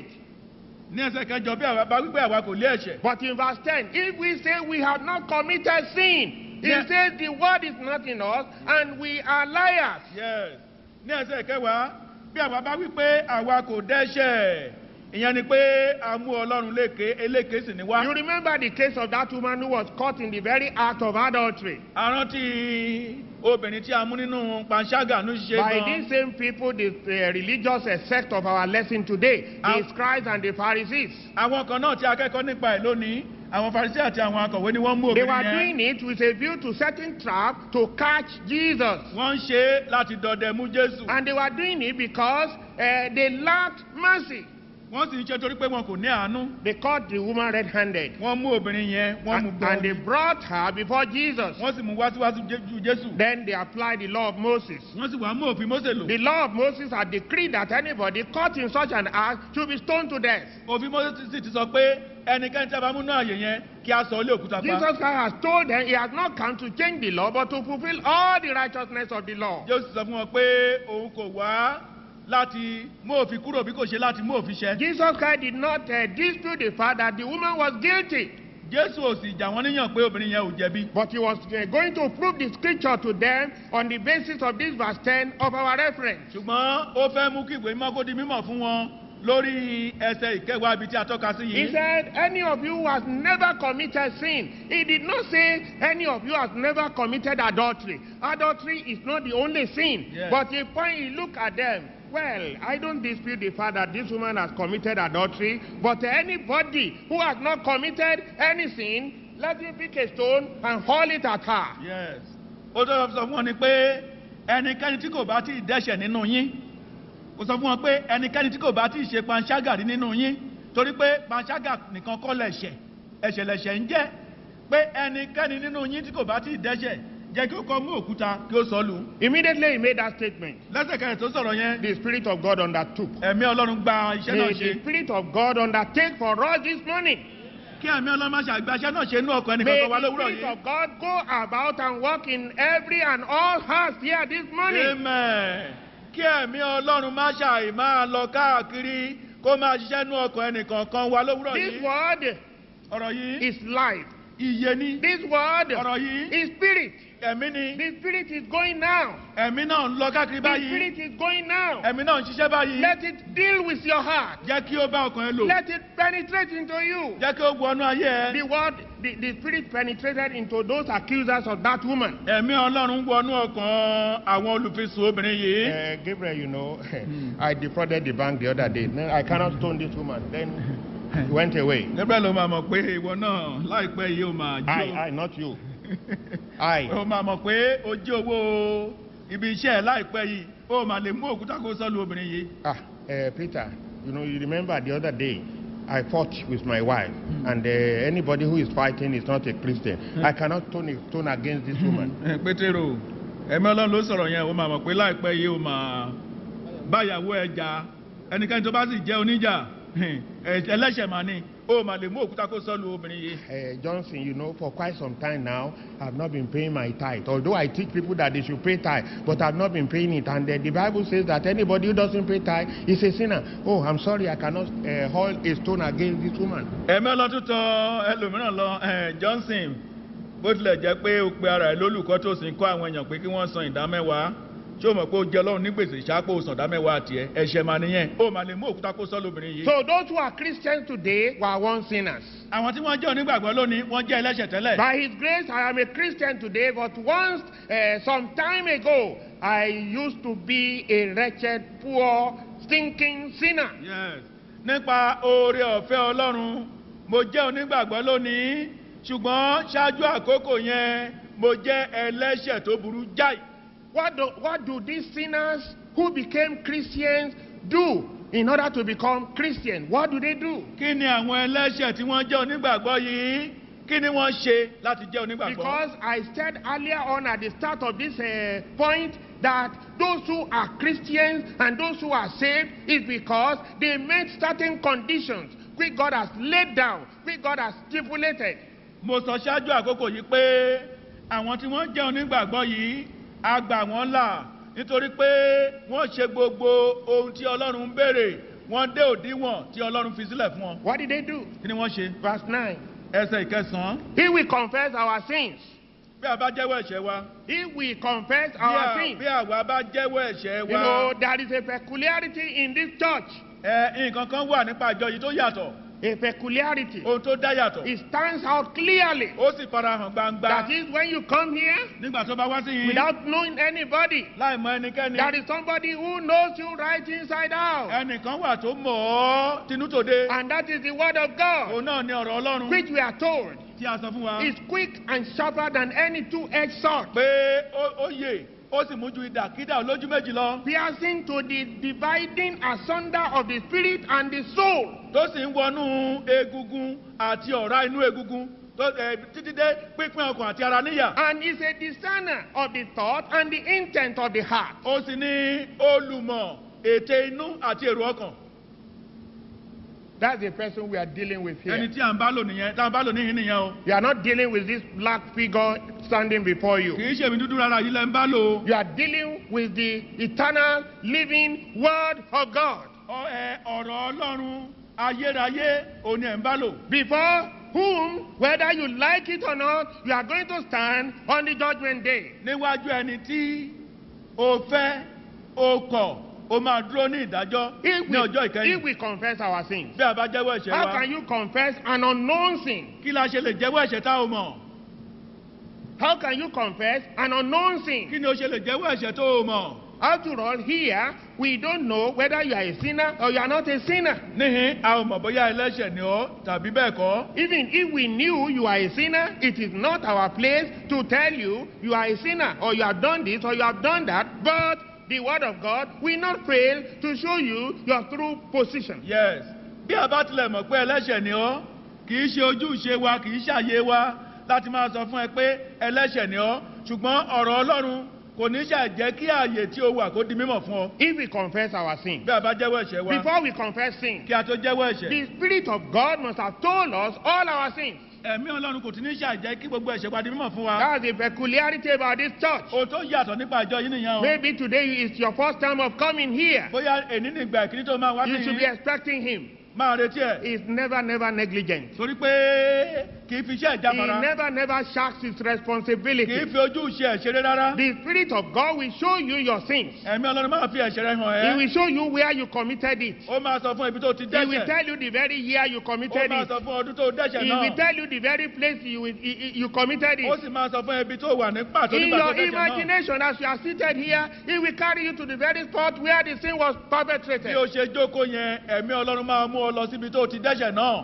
ní ẹsẹ̀ kẹjọ bí àwa bá wí pé àwa kò lé ẹ̀ṣẹ̀. But in verse 10, if we say we have not committed sin, Yeah. it says the word is not in us and we are liars. yes ní ẹsẹ̀ kẹwàá bí àwa bá wí pé àwa kò dẹ́ṣẹ̀ ìyẹn ni pé a mú ọlọ́run léke eléke sì ni wá. You remember the case of that woman who was caught in the very act of adultery. àrántí obìnrin tí a mú nínú panṣágà ní ṣe By gan. these same people, the uh, religious uh, sect of our lesson today, Um, the scribes and the Pharisees. àwọn kan náà tí akẹ́kọ̀ọ́ nípa ẹ̀ lónìí àwọn farisi àti àwọn akọ̀wé ni wọ́n mú They obìnrin were yẹn. doing it with a view to setting trap to catch Jesus. wọ́n ń ṣe é láti dọdẹ mú jésù. And they were doing it because uh, they lacked mercy. wọ́n sì ń ṣe torí pé wọn kò ní àánú. They caught the woman red-handed. wọ́n mú obìnrin yẹn wọ́n mú And, gbọ́n. and they brought her before Jesus. wọ́n sì mú wá síwájú Jé- ju jésù. Then they applied the law of Moses. wọ́n sì wá mú òfin mósè lò. The law of Moses had decreed that anybody caught in such an act should be stoned to death. òfin mósè sì ti sọ pé ẹnikẹ́ni tí a bá mú náà àyè yẹn kí a sọ ilé òkúta pa. Jesus Christ has told them he has not come to change the law but to fulfill all the righteousness of the law. jésù sọ fún wọn pé òun kò wá láti mú òfin kúrò bí kò ṣe láti mú òfin ṣẹ. Jesus Christ did not uh, dispute the fact that the woman was guilty, jésù ò sì jà wọ́n níyàn pé obìnrin yẹn ò jẹ̀bi. but he was uh, going to prove the scripture to them on the basis of this verse 10 of our reference. ṣùgbọ́n ó fẹ́ mú kí ìwé mímọ́ kó di mímọ̀ fún wọn lórí ẹsẹ̀ ìkẹwàá ibi tí a tọ́ka sí He yìí. said, Any of you who has never committed sin. He did not say, Any of you has never committed adultery. Adultery is not the only sin. Yes. But he point, he look at them. Well, I don't dispute the fact that this woman has committed adultery, but anybody who has not committed any sin, let him pick a stone and hurl it at her. yes ó tó sọ fún wọn ni pé ẹnikẹ́ni tí kò bá tí ì dẹ́ṣẹ̀ nínú yín ó sọ fún wọn pé ẹnikẹ́ni tí kò bá tí ì ṣe panṣágà rí nínú yín torí pé panṣágà nìkan kọ́ lẹ̀ṣẹ̀ ẹ̀ṣẹ̀ lẹ̀ṣẹ̀ ń jẹ́ pé ẹnikẹ́ni nínú yín tí kò bá tí ì dẹ́ṣẹ̀ jẹ́ kí ó kọ́ mú òkúta kí ó sọ lù ú. Immediately he made that statement. lẹ́sẹ̀kẹsẹ̀ tó sọ̀rọ̀ yẹn The Spirit of God undertook. ẹ̀mí ọlọ́run gba iṣẹ́ náà May ṣe the Spirit of God undertake for us this morning. kí ẹ̀mí ọlọ́run má ṣe àgbàṣẹ́ náà ṣe inú ọkọ̀ ẹnìkan May kan wá the lówùrọ̀ Spirit yìí. of God go about and work in every and all hearts here this morning. amen kí ẹ̀mí ọlọ́run má ṣàì máa lọ káàkiri kó máa ṣiṣẹ́ inú ọkọ̀ ẹnìkan kan wá lówùrọ̀ This yìí. word ọ̀rọ̀ yìí is life. iye ní This word ọ̀rọ̀ yìí is spirit. ẹ̀mí ni The spirit is going now. ẹ̀mí náà ń lọ káàkiri The báyìí spirit is going now. ẹ̀mí náà ń ṣiṣẹ́ báyìí Let it deal with your heart. jẹ́ kí ó bá ọkàn ẹ lò Let it penetrate into you. jẹ́ kí ó wọnú ayé ẹ The word, the, the spirit penetrated into those accusers of that woman. ẹ̀mí ọlọ́run wọnú ọkàn àwọn olùfisùn obìnrin yìí. Uh, Gabriel, you know, I defrauded the bank the other day. No, I cannot stone this woman. Then he went away. Gabriel ló máa mọ̀ pé ìwọ náà láìpẹ́ yìí ó máa I, jó. I, not you. I. ó máa mọ̀ pé ó jí owó ibi iṣẹ́ ẹ̀ láìpẹ́ yìí ó máa lè mú òkúta kó sọ́lu obìnrin yìí. Ah, uh, Peter, you know, you remember the other day I fought with my wife, and uh, anybody who is fighting is not a Christian. I cannot turn, a- turn against this woman. Ẹ, pétérò ẹ̀mí ọlọ́run ló sọ̀rọ̀ yẹn ó máa mọ̀ pé láìpẹ́ yìí ó máa báyàwó ẹ̀ jà ẹnikẹ́ni tó bá sì jẹ́ oníjà ẹ̀, ẹlẹ́ṣẹ̀ máa ní ó máa lè mú òkúta kó sọ́lu obìnrin yìí. Uh, Johnson, you know, for quite some time now, I've not been paying my tithe. Although I teach people that they should pay tithe, but I've not been paying it. And uh, the Bible says that anybody who doesn't pay tithe is a sinner. Oh, I'm sorry, I cannot uh, hurl a stone against this woman. ẹ̀mí ọlọ́tún tọ ẹlòmíràn lọ ẹ̀, Johnson bó tilẹ̀ jẹ́ pé o pe ara ẹ̀ lólùkọ́ tó sì ń kọ́ àwọn èèyàn pé kí wọ́n san ìdá mẹ́wàá ṣé o mọ̀ pé o jẹ́ ọlọ́run ní gbèsè ṣáàpò san ìdá mẹ́wàá tiẹ̀ ẹ̀ṣẹ̀ mà nìyẹn o mà lè mú òkúta kó sọ́ lóbìnrin yìí. So those who are Christians today were once sinners. àwọn tí wọ́n jẹ́ onígbàgbọ́ lónìí wọ́n jẹ́ ẹlẹ́ṣẹ̀ tẹ́lẹ̀. By His grace, I am a Christian today, but once, uh, some time ago, I used to be a wretched, poor, stinking sinner. Yes. nípa oore ọ̀fẹ́ ọlọ́run mo jẹ́ onígbàgbọ́ lónìí ṣùgbọ́n ṣáájú àkókò yẹn mo jẹ́ ẹlẹ́ṣẹ̀ tó burú jáì. What do, what do these sinners who became Christians do in order to become Christian? What do they do? kí ni àwọn ẹlẹ́ṣẹ̀ tí wọ́n jẹ́ onígbàgbọ́ yìí kí ni wọ́n ṣe láti jẹ́ onígbàgbọ́. Because I said earlier on at the start of this uh, point that those who are Christians and those who are saved is because they met certain conditions which God has laid down, which God has stipulated. mo sọ ṣáájú àkókò yìí pé àwọn tí wọ́n jẹ́ onígbàgbọ́ yìí a gbà wọ́n là nítorí pé wọ́n ṣe gbogbo ohun tí ọlọ́run ń béèrè wọ́n dé òdiwọ̀n tí ọlọ́run fi sílẹ̀ fún wọn. What did they do? kí ni wọ́n ṣe. Verse 9. ẹsẹ̀ ìkẹsàn-án If we confess our sins, bí a bá jẹ́wọ́ ẹ̀ṣẹ̀ wa if we confess bí our a- sins, bí àwa bá jẹ́wọ́ ẹ̀ṣẹ̀ you wa know, there is a peculiarity in this church. ẹ nǹkan kan wà nípa àjọ yìí tó yàtọ̀ A peculiarity. ohun tó dá yàtọ̀ It stands out clearly. ó sì farahàn gbangba That is, when you come here nígbà tó bá wá sí yìí without knowing anybody, láì mọ ẹnikẹ́ni there is somebody who knows you right inside out. ẹnìkan wà tó mọ̀ ọ́ tinútòde And that is the word of God, òun náà ni ọ̀rọ̀ ọlọ́run which we are told tí a sọ fún wa is quick and sharper than any two-edged sword, pé ó ó yè ó sì mú ju ìdàkídà olójú méjì lọ piercing to the dividing asunder of the spirit and the soul, tó sì ń wọnú egungun àti ọ̀rá inú egungun tó ẹ títí dé pínpín ọkàn àti ara níyà and is a discerner of the thought and the intent of the heart. ó sì ní olùmọ̀ ète inú àti èrò ọkàn That's the person we are dealing with ẹni here. tí à ń bá lò nìyẹn tá à ń bá lò níhìn nìyẹn o You are not dealing with this black figure standing before kì you. í ṣèmi dúdú rárá yìí lẹ́ ń bá lò You are dealing with the eternal living word of God. Ọ- ẹ, ọ̀rọ̀ ọlọ́run ayérayé òun ni ẹ̀ ń bá lò Before whom, whether you like it or not, you are going to stand on the judgment day. níwájú ẹni tí o fẹ́ o kọ̀ o máa dúró ní ìdájọ́ If ní ọjọ́ we, if ìkẹyìn we confess our sins, bí a bá jẹ́wọ́ ẹ̀ṣẹ̀ how wa can you confess an unknown sin? kí la ṣe lè jẹ́wọ́ ẹ̀ṣẹ̀ tá o mọ̀ How can you confess an unknown sin? kí ni o ṣe lè jẹ́wọ́ ẹ̀ṣẹ̀ tó o mọ̀ After all, here we don't know whether you are a sinner or you are not a sinner. níhìn a ò mọ̀ bóyá ẹlẹ́ṣẹ̀ ni ọ́ tàbí bẹ́ẹ̀ kọ́ Even if we knew you are a sinner, it is not our place to tell you you are a sinner or you have done this or you have done that. But the word of God will not fail to show you your true position. yes bí a bá tilẹ̀ mọ̀ pé ẹlẹ́ṣẹ̀ ni ọ́ kì í ṣe ojúṣe wa kì í ṣàyè wa láti máa sọ fún ẹ pé ẹlẹ́ṣẹ̀ ni ọ́ ṣùgbọ́n ọ̀rọ̀ ọlọ́run kò ní ṣàjẹ́ kí ààyè tí o wà kó di mímọ̀ fún ọ If we confess our sin, bí a bá jẹ́wọ́ ẹ̀ṣẹ̀ wa before we confess sin, kí a tó jẹ́wọ́ ẹ̀ṣẹ̀ the Spirit of God must have told us all our sins. ẹ̀mí ọlọ́run kò tún ní ṣàjẹ́ kí gbogbo ẹ̀ṣẹ̀ wa di mímọ̀ fún wa That's the peculiarity about this church. ohun tó yàtọ̀ nípa ìjọ yìí nìyẹn o Maybe today is your first time of coming here. bóyá èní ní ìgbà ìkíní tó máa wá You sí should be yìí expecting Him. máa retí ẹ̀ He's never, never negligent. torí pé kì í fi iṣẹ́ He ìjáfara never, never shirks his kì í responsibility. fi ojú ṣe ẹ̀ṣẹ̀ rẹ rárá The Spirit of God will show you your sins. ẹ̀mí ọlọ́run máa fi ẹ̀ṣẹ̀ rẹ hàn He ẹ́ will show you where you committed it. ó máa sọ fún ibi tó ti He will dẹ́ṣẹ̀ tell you the very year you ó committed máa it. sọ fún ọdún tó dẹ́ṣẹ̀ He will náà tell you the very place you, you, you committed ó it. sì máa sọ fún ibi tó wà ní pàtó In nígbà tó your dẹ́ṣẹ̀ náà imagination, as you are seated here, He will carry you to the very spot where the sin was bí perpetrated. o ṣe jókòó yẹn ẹ̀mí ọlọ́run máa mú ọ lọ síbi tó ti dẹ́ṣẹ̀ náà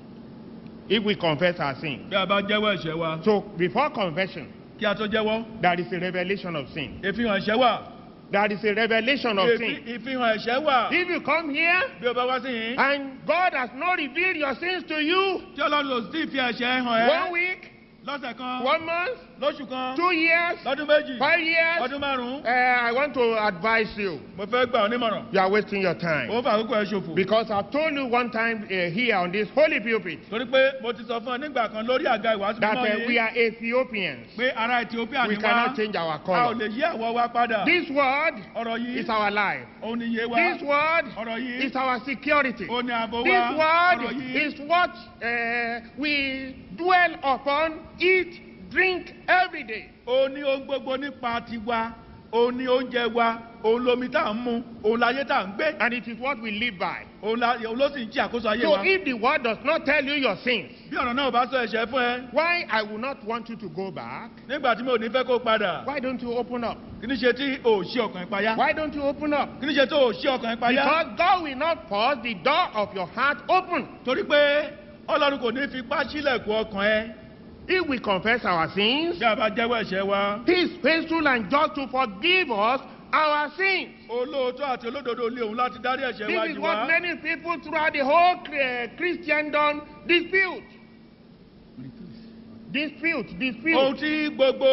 If we confess our sin. bí a bá jẹ́wọ́ ẹ̀ṣẹ̀ wa So, before confession, kí a tó jẹ́wọ́ there is a revelation of sin. ìfihàn ẹ̀ṣẹ̀ wà There is a revelation of Ìfi- sin. ìfihàn ẹ̀ṣẹ̀ wà If you come here bí o bá wá sí yìí and God has not revealed your sins to you, tí ọlọ́run lò sí ìfi ẹ̀ṣẹ̀ hàn one ẹ́ week, lọ́sẹ̀ kan one month, lóṣù kan two years, lọ́dún méjì five years, ọdún márùn-ún uh, I want to advise you. mo fẹ́ gbà ọ́ nímọ̀ràn You are wasting your ó time. fà àkókò ẹ̀ ṣòfò Because I've told you one time uh, here on this holy pulpit torí pé mo ti sọ fún ọ nígbà kan lórí àga ìwàásù that mímọ́ uh, we yìí are Ethiopians. pé ará ethiopia We ni wá cannot change our a ò color. lè yí àwọ̀ wa padà This word ọ̀rọ̀ yìí is our life. òun ni iye wa This word ọ̀rọ̀ yìí is our security. òun ni ààbò This wa ọ̀rọ̀ word yìí is what uh, we dwell upon, eat, drink every day. ó ní ohun gbogbo nípa tiwa òun ní oúnjẹ wa òun lomi tá à ń mu òun láyé tá à ń gbé And it is what we live by. òun la- òun ló sì ń jí àkóso ayé So wa. if the word does not tell you your sins, bí ọ̀rọ̀ náà ò bá sọ ẹ̀ṣẹ̀ fún ẹ why I will not want you to go back? nígbà tí mo ò ní fẹ́ kó padà Why don't you open up? kí ní ṣe tí ò ṣí ọkàn ìpayá Why don't you open up? kí ní ṣe tó ò ṣí ọkàn ìpayá Because God will not force the door of your heart open. torí pé ọlọ́run kò ní fipá sílẹ̀kùn ọkàn ẹ If we confess our sins, bí a bá jẹ́wọ́ ẹ̀ṣẹ̀ wa He is faithful and just to forgive us our sins. olóòótọ́ àti olódodo lé òun láti dárí ẹ̀ṣẹ̀ wa This is jì what wá. many people throughout the whole uh, Christendom dispute. Dispute, ohun dispute. tí gbogbo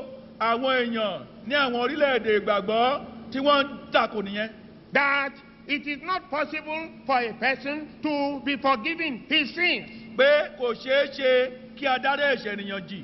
àwọn èèyàn ní àwọn orílẹ̀-èdè ìgbàgbọ́ tí wọ́n ń takò nìyẹn That it is not possible for a person to be forgiven his sins. pé kò ṣeé ṣe kí a dárí ẹ̀ṣẹ̀ ènìyàn jì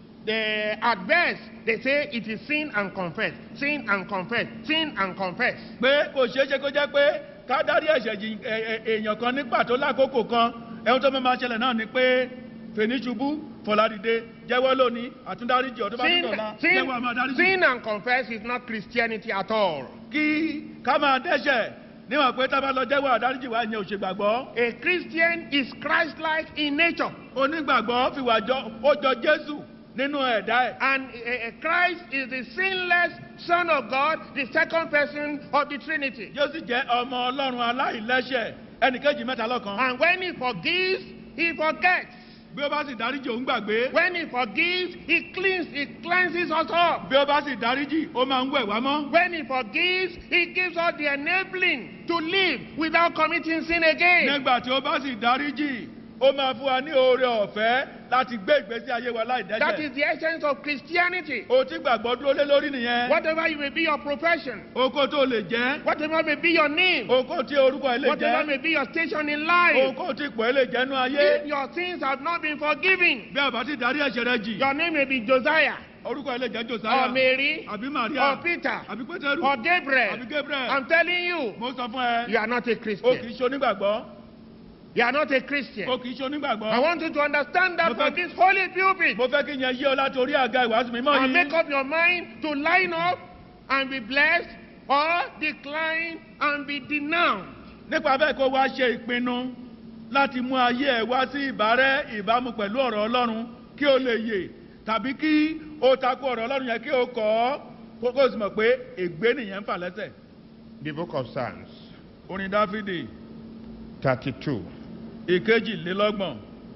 They, at best, they say it is sin and confess, sin and confess, sin and confess. pé kò ṣeé ṣe kó jẹ́ pé ká dárí ẹ̀ṣẹ̀ jì ẹ̀- ẹ̀- èèyàn kan ní pàtó lákòókò kan ẹ̀hún tó máa ṣẹlẹ̀ náà ni pé fèní ṣubú fọ̀ládìde jẹ́wọ́ lónìí àtúndáríjì ọdún bá Sin, nígbàlá sin, jẹ́wọ́ àmọ́ dáríjì. sin and confess is not Christianity at all. kí ká máa dẹ́ṣẹ̀ níwọ̀n pé tá a bá lọ jẹ́wọ́ àdáríjì wa ìyẹn ò ṣe gbàgbọ́ A Christian is Christ-like in nature. onígbàgbọ́ fìwà jọ ó jọ jésù nínú ẹ̀dá ẹ̀ And uh, uh, Christ is the sinless Son of God, the second person of the Trinity. yóò sì jẹ́ ọmọ ọlọ́run aláìlẹ́ṣẹ̀ ẹnìkejì mẹ́ta lọ́kan And when he forgives, he forgets. bí ó bá sì dáríjì òun gbàgbé When he forgives, he cleans, he cleanses us up. bí ó bá sì dáríjì ó máa ń wẹ̀ wá mọ́ When he forgives, he gives us the enabling to live without committing sin again. nígbà tí ó bá sì dáríjì ó máa fún wa ní oore ọ̀fẹ́ láti gbé ìgbésí ayé wa láì That dẹ́ṣẹ̀ is the essence of Christianity. o ti gbàgbọ́ dúró lé lórí nìyẹn Whatever you may be your profession, oko tó lè jẹ́ whatever may be your name, oko tí orúkọ ẹ lè whatever jẹ́ may be your station in life, oko tí ipò ẹ lè jẹ́ nú ayé if your sins have not been forgiven, bí a bá ti dárí ẹ̀ṣẹ̀ rẹ jì your name may be Josiah orúkọ ẹ lè jẹ́ or josiah Mary àbí maria or Peter àbí pétérù or àbí Gabriel. gabriel I'm telling you, mo sọ fún ẹ you are not a o kì í Christian. ṣe onígbàgbọ́ You are not a Christian. o kì í ṣe I onígbàgbọ́ want you to understand that Mo from fẹ́- this holy pulpit mo fẹ́ kí yẹn yí ọ láti orí àga ìwàásù mímọ́ and make yìí up your mind to line up and be blessed or decline and be denounced. nípa bẹ́ẹ̀ kó wá ṣe ìpinnu láti mú ayé ẹ̀ wá sí ìbárẹ́ ìbámu pẹ̀lú ọ̀rọ̀ ọlọ́run kí o lè yè tàbí kí o takò ọ̀rọ̀ ọlọ́run yẹn kí o kọ́ ọ́ kó kó o sì mọ̀ pé ègbé nìyẹn ń fà lẹ́sẹ̀. The book of Psalms, orin dáfídì 32, ìkejìlélọ́gbọ̀n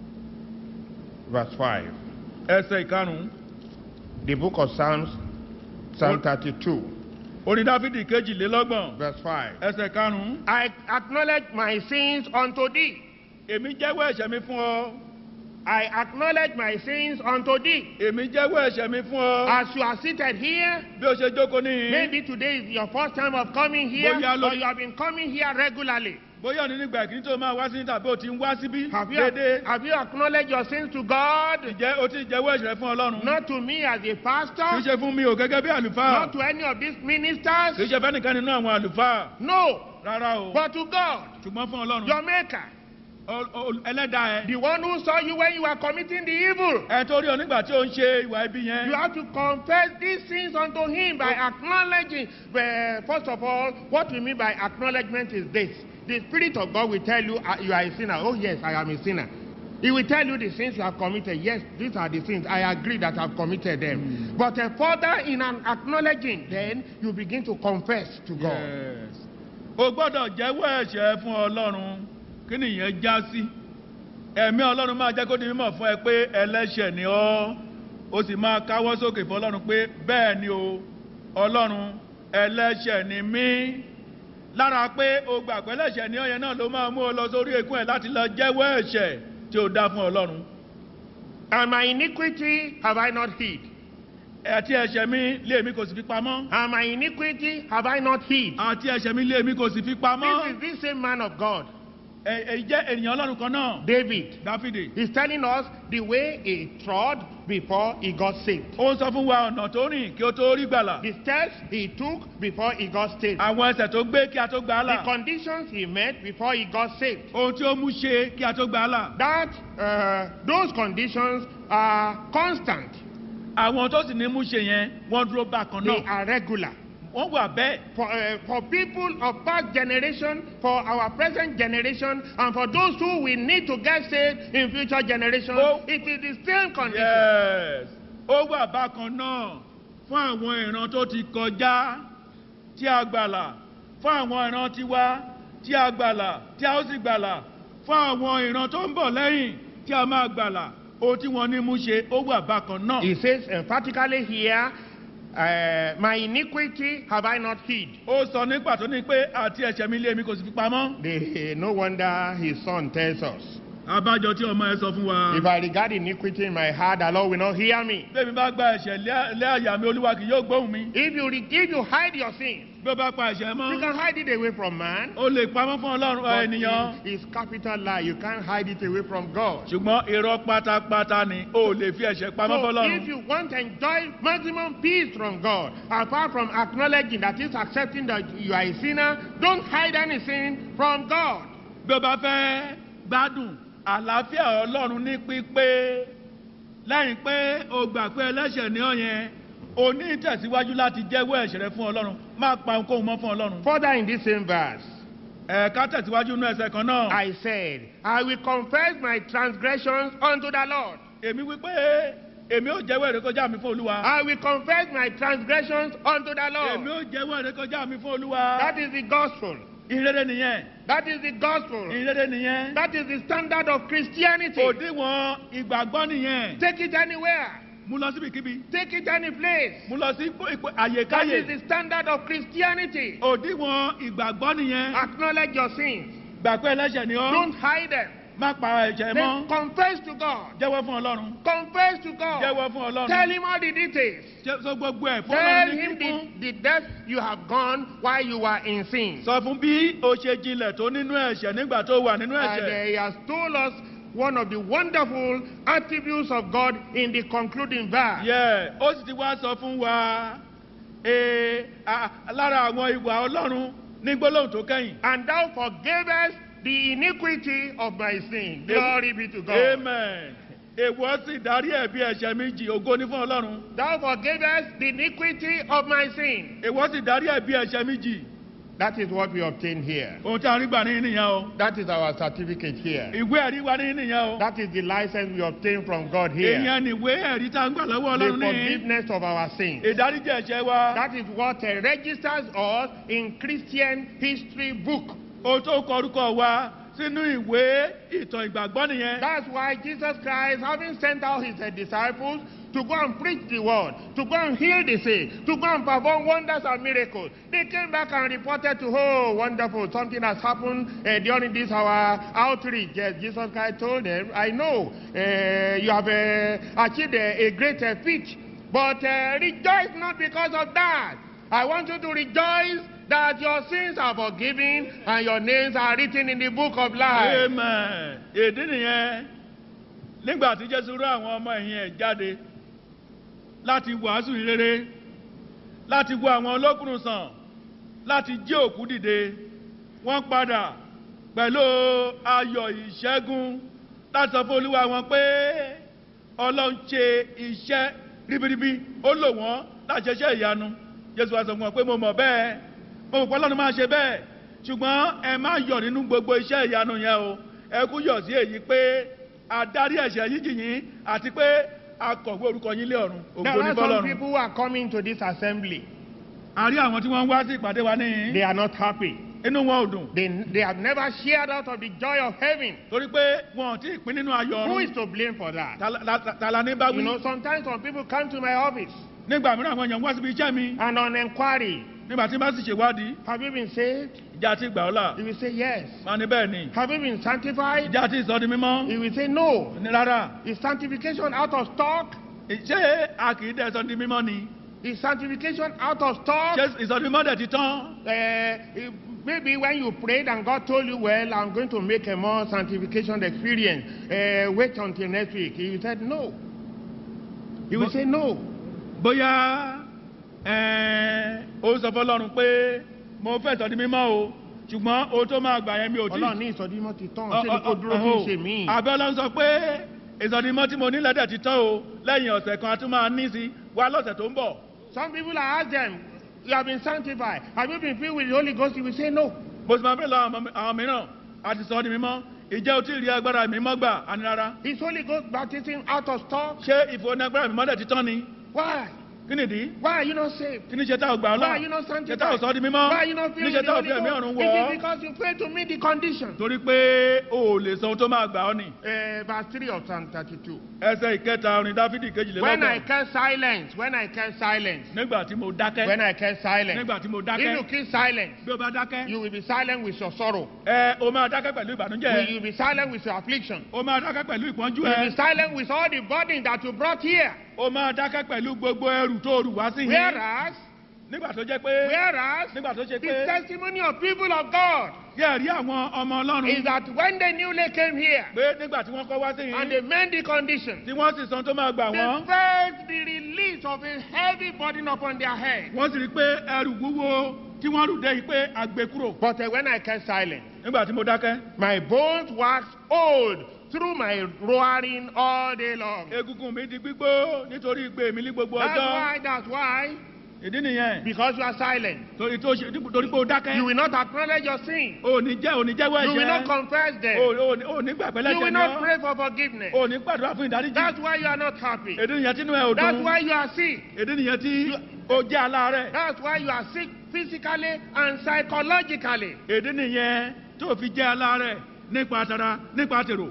verse 5. ẹsẹ̀ ìkarùn-ún The book of Psalms, Psalm 32, orin dáfídì ìkejìlélọ́gbọ̀n verse 5. ẹsẹ̀ karùn-ún I acknowledge my sins unto thee. èmi jẹ́wọ́ ẹ̀ṣẹ̀ mi fún ọ I acknowledge my sins unto thee. èmi jẹ́wọ́ ẹ̀ṣẹ̀ mi fún ọ As you are seated here, bí o ṣe jókòó níhìn maybe today is your first time of coming here, Bóyá ló- or you have been coming here regularly. bóyá ní nígbà ìkíní tó máa wá sí tàbí o ti ń wá síbí Have you, déédéé have you acknowledged your sins to God? ǹjẹ́ o ti jẹ́wọ́ ẹ̀ṣẹ̀ rẹ fún ọlọ́run Not to me as a kì í pastor, ṣe fún mi ò gẹ́gẹ́ bí àlùfáà not to any of these kì í ministers. ṣe fẹ́nìkan nínú àwọn àlùfáà No, rárá o but to God, ṣùgbọ́n fún ọlọ́run your maker, Ọ- ọ- ẹlẹ́dàá ẹ the one who saw you when you were committing the evil. ẹ tó rí ọ nígbà tí ó ń ṣe ìwà ibi yẹn You have to confess these sins unto him by acknowledging. Well, first of all, what we mean by acknowledgement is this. The Spirit of God will tell you uh, you are a sinner. Oh, yes, I am a sinner. He will tell you the sins you have committed. Yes, these are the sins. I agree that I've committed them. But uh, further in an acknowledging, then you begin to confess to God. Yes. o gbọ́dọ̀ jẹ́wọ́ ẹ̀ṣẹ̀ fún ọlọ́run kí nìyẹn já sí ẹ̀mí ọlọ́run máa jẹ́ kó di mímọ̀ fún ẹ pé ẹlẹ́ṣẹ̀ ni ọ́ o sì máa káwọ́ sókè fún ọlọ́run pé bẹ́ẹ̀ ni o ọlọ́run ẹlẹ́ṣẹ̀ ni mí lára pé o gbàgbọ́ ẹlẹ́ṣẹ̀ ni ọ́ yẹn náà ló máa mú ọ lọ sórí ekún ẹ̀ láti lọ jẹ́wọ́ ẹ̀ṣẹ̀ tí o dá fún ọlọ́run And my iniquity have I not hid? àti ẹ̀ṣẹ̀ mi lé mi kò sì fi pamọ́ And my iniquity have I not hid? àti ẹ̀ṣẹ̀ mi lé mi kò sì fi This pamọ́ is this same man of God, ẹ̀ ẹ̀ jẹ́ ènìyàn ọlọ́run kan náà David. dáfídì He's telling us the way he trod before he got saved. ó ń sọ fún wa ọ̀nà tó rìn kí ó tó rí gbàlà The steps he took before he got saved. àwọn ẹsẹ̀ tó gbé kí a tó gbà á The là conditions he met before he got saved. ohun tí ó mú ṣe kí a tó gbà á là That uh, those conditions are constant. àwọn tó sì ní mú ṣe yẹn wọ́n dúró bákan They náà are regular. wọ́n wà bẹ́ẹ̀ For, uh, for people of past generation, for our present generation, and for those who will need to get saved in future generations, Oh. it is the same condition. yes ó wà bákan náà fún àwọn ìran tó ti kọjá tí a gbàlà fún àwọn ìran tiwa tí a gbàlà tí a ó sì gbàlà fún àwọn ìran tó ń bọ̀ lẹ́yìn tí a máa gbàlà ohun tí wọ́n ní mú ṣe ó wà bákan náà. He says emphatically here, uh, My iniquity have I not hid. ó sọ ní pàtó ní pé àti ẹ̀ṣẹ̀ mi lé mi kò sì fi pamọ́. The, no wonder his son tells us, abájọ tí ọmọ ẹ sọ fún wa. If I regard iniquity in my heart, the Lord will not hear me. bẹ́ẹ̀ mi bá gba ẹ̀ṣẹ̀ lé- lé àyà mi olúwa kì yóò gbóhùn mi. If you, re- if you hide your sins, bí ó bá pa ẹ̀ṣẹ̀ you mọ́ can hide it away from man. ó lè pamọ́ fún ọlọ́run But ènìyàn. it- it's capital lie. You can't hide it away from God. ṣùgbọ́n irọ́ pátápátá ni ó lè fi ẹ̀ṣẹ̀ pamọ́ So if fọlọ́run. you want to enjoy maximum peace from God, apart from acknowledging that is accepting that you are a sinner, don't hide any sin from God. bí ó bá fẹ́ gbádùn àlàáfíà ọlọ́run ní pípé lẹ́yìn pé o gbà pé ẹlẹ́ṣẹ̀ ní ọ̀yẹn o ní ìtẹ̀síwájú láti jẹ́wọ́ ẹ̀ṣẹ̀ rẹ fún ọlọ́run má pa ohunkóhun mọ́ fún ọlọ́run. Further in this same verse, ẹ̀ka tẹ̀síwájú inú ẹsẹ̀ kan náà. I said, I will confess my transgressions unto the Lord. èmi wípé èmi ò jẹ́wọ́ ìrékọjá mi fún olúwa. I will confess my transgressions unto the èmi Lord. ò jẹ́wọ́ ìrékọjá mi fún olúwa. That is the gospel. ìrere nìyẹn. That is the gospel. ìrere nìyẹen. That is the standard of Christianity. òdiwọ̀n ìgbàgbọ́ nìyẹn. Take it anywhere. mú lọ síbikíbi. Take it any place. mú lọ sí ipò- ipò That is àyèkáyè. the standard of Christianity. òdiwọ̀n ìgbàgbọ́ nìyẹn. Acknowledge your sins. gbà pé ẹlẹ́ṣẹ̀ ni ọ́. Don't hide them. má pa ẹ̀jẹ̀ Then mọ́. confess to God. jẹ́wọ́ fún ọlọ́run. Confess to God. jẹ́wọ́ fún ọlọ́run. Tell him all the details. Jẹ́- sọ gbogbo ẹ̀ fún Tell ọlọ́run ní him kíkún. the, the depth you have gone while you were in sin. sọ fún bí o ṣe jinlẹ̀ tó nínú ẹ̀ṣẹ̀ nígbà tó wà nínú And uh, ẹ̀ṣẹ̀. he has told us one of the wonderful attributes of God in the concluding verse. yẹ ó sì ti wá sọ fún wa ee, a- lára àwọn ìwà ọlọ́run ní gbólóhùn tó kẹ́yìn. And thou forgavest the iniquity of my sin. Glory be to God. amen. èèwọ̀ sì darí ẹ̀bi ẹ̀ṣẹ̀ mi jì ògo ní fún ọlọ́run. Thou forgavest the iniquity of my sin. èèwọ̀ sì darí ẹ̀bi ẹ̀ṣẹ̀ mi jì. That is what we obtain here. ohun tí a rí gbà ní nìyẹn o. That is our certificate here. ìwé ẹ̀rí wa ní nìyẹn o. That is the license we obtain from God here. èèyàn ni ìwé ẹ̀rí tá a ń gbà lọ́wọ́ The ọlọ́run ní. forgiveness of our sins. ìdáríjì ẹ̀ṣẹ̀ wa. That is what uh, registers us in Christian history book. ohun tó kọ orúkọ wa sínú ìwé ìtàn ìgbàgbọ́ nìyẹn. That's why Jesus Christ, having sent out his uh, disciples to go and preach the word, to go and heal the sick, to go and perform wonders and miracles, they came back and reported to, oh, wonderful, something has happened uh, during this our outreach. Yes, Jesus Christ told them, I know uh, you have uh, achieved a, a great uh, feat, but uh, rejoice not because of that. I want you to rejoice that your sins are forgiven and your names are written in the book of life. amen. èdè nìyẹn nígbà tí jésù rán àwọn ọmọ ẹ̀yìn ẹ̀ jáde láti wàásù ìrere láti wo àwọn olókùnrin sàn láti jí òkú dìde wọ́n padà pẹ̀lú ayọ̀ ìṣẹ́gun láti sọ fún olúwa wọn pé ọlọ́run ṣe iṣẹ́ ribiribi ó lò wọ́n láti ṣiṣẹ́ ìyanu jésù wa sọ fún wọn pé mo mọ̀ bẹ́ẹ̀ mo mọ̀ pé ọlọ́run máa ṣe bẹ́ẹ̀ ṣùgbọ́n ẹ má yọ̀ nínú gbogbo iṣẹ́ ìyanu yẹn o ẹ kú yọ̀ sí èyí pé adarí ẹ̀ṣẹ̀ yìí jìyìn àti pé akọ̀wé orúkọ yín lé ọ̀run There ògo ní are some fọlọ́run. people who are coming to this assembly. a rí àwọn tí wọ́n ń wá sí ìpàdé wa They níhìn are not happy. inú wọn ò dùn They, they have never shared out of the joy of heaven. torí pé wọn ò tí ì pín nínú ayọ̀ Who ọ̀run is to blame for that? Ta la- la- ta la ní bá You wí. know, sometimes some people come to my office nígbà mìíràn àwọn èèyàn wá síbi iṣẹ́ mi and on inquiry, nígbà tí n bá sì ṣèwádìí have you been saved? ìjà ti gbà ọ́ là You will say yes. máa ní bẹ́ẹ̀ ni Have you been sanctified? ìjà ti sọ di mímọ́ You will say no. ní rárá Is sanctification out of stock? ṣé a kì í dẹ̀ sọ di mímọ́ ni Is sanctification out of stock? ṣé ìsọdi mímọ́ dẹ̀ ti tán Uh, maybe when you prayed and God told you, well, I'm going to make a more sanctification experience, uh, wait until next week. You said no. You will But- say no. bóyá ẹ̀ẹ́n, ó sọ fọlọ́run pé mo fẹ́ sọ di mímọ́ o ṣùgbọ́n o tó máa gbà yẹn mi ò tí Ọlọ́run ní ìsọdímọ́ ti tán Ọ- ṣé ni ọ- kò dúró ọ- fún ọ- ìṣe míì. àbẹ́ ọlọ́run sọ pé ìsọdimọ́ tí mo ní lẹ́dẹ̀ ti tán o lẹ́yìn ọ̀sẹ̀ kan a tún máa ní sí wá lọ́sẹ̀ tó ń bọ̀. Some people I ask them, you have been sanctified. Have you been filled with the Holy Ghost? You will say no. mo sì máa bẹ̀rẹ̀ lọ àwọn àwọn mìíràn a ti sọ ọ́ di mímọ́ ìjẹ́ o tí ì rí agbára mímọ́ gbà á ní rárá. Is Holy Ghost baptism out of stock? ṣé ìfowópamọ́ agbára mímọ́ dẹ̀ ti tán ni? Why? kí nìdí? Why are you not saved? kí ni ṣe tá ò gbà ọ́ Why are you lọ? not ṣe tá ò sanctified? sọ ọ́ di mímọ́? Why are you not kí filled ni ṣe with the tá ò Holy fi ẹ̀mí ọ̀run Ghost? wọ̀ It ọ́? is because you fail to meet the condition. torí pé o ò lè sọ ohun tó máa gbà ọ́ nì. Uh, verse 3 of Psalm 32. ẹsẹ̀ ìkẹta orin dáfídì When I kejìlélọ́gbọ̀n. kept silence, when I kept silence, nígbà tí mo dákẹ́. when I kept silence, nígbà tí mo if you dákẹ́. keep silence, bí o bá dákẹ́. you will be silent with your sorrow. ẹ o máa dákẹ́ pẹ̀lú You ìbànújẹ́. will be silent with your affliction. o máa dákẹ́ pẹ̀lú ìpọ́njú You will ẹ. be silent with all the burden that you brought here. o máa dákẹ́ pẹ̀lú gbogbo ẹrù tó rù wá sí yín. Whereas, nígbà tó jẹ́ pé. whereas, nígbà tó ṣe the pé. testimony of people of God yẹ́ rí àwọn ọmọ is ọlọ́run. that when they newly came here pé nígbà tí wọ́n kọ́ wá sí and yín. they met the condition, tí wọ́n sì san tó máa gbà they wọ́n. felt the release of a heavy burden upon their head. wọ́n sì rí pé ẹrù wúwo tí wọ́n rù dé yìí pé àgbè kúrò. But uh, when I kept silent, nígbà tí mo dákẹ́. my bones waxed old through my roaring all day long. egungun mi di gbígbó nítorí ìgbé mi ní gbogbo That's ọjọ́. why, that's why, ìdí nìyẹn. because you are silent, torí tó ṣe torí pé o dákẹ́. you will not acknowledge your sin. o ní jẹ́ o ní jẹ́wọ́ You will not ẹ̀ṣẹ̀. confess o them. o- o ní gbàgbé You will lẹ́sẹ̀ not ni ọ́. pray for forgiveness. o ní gbàdúrà fún ìdáríjì. That's why you are not happy. ìdí nìyẹn tí inú ẹ ò That's dùn. why you are sick. ìdí nìyẹn tí o jẹ́ aláàárẹ̀. That's why you are sick physically and psychologically. ìdí nìyẹn tó fi jẹ́ aláàárẹ̀ nípa tara nípa tèrò.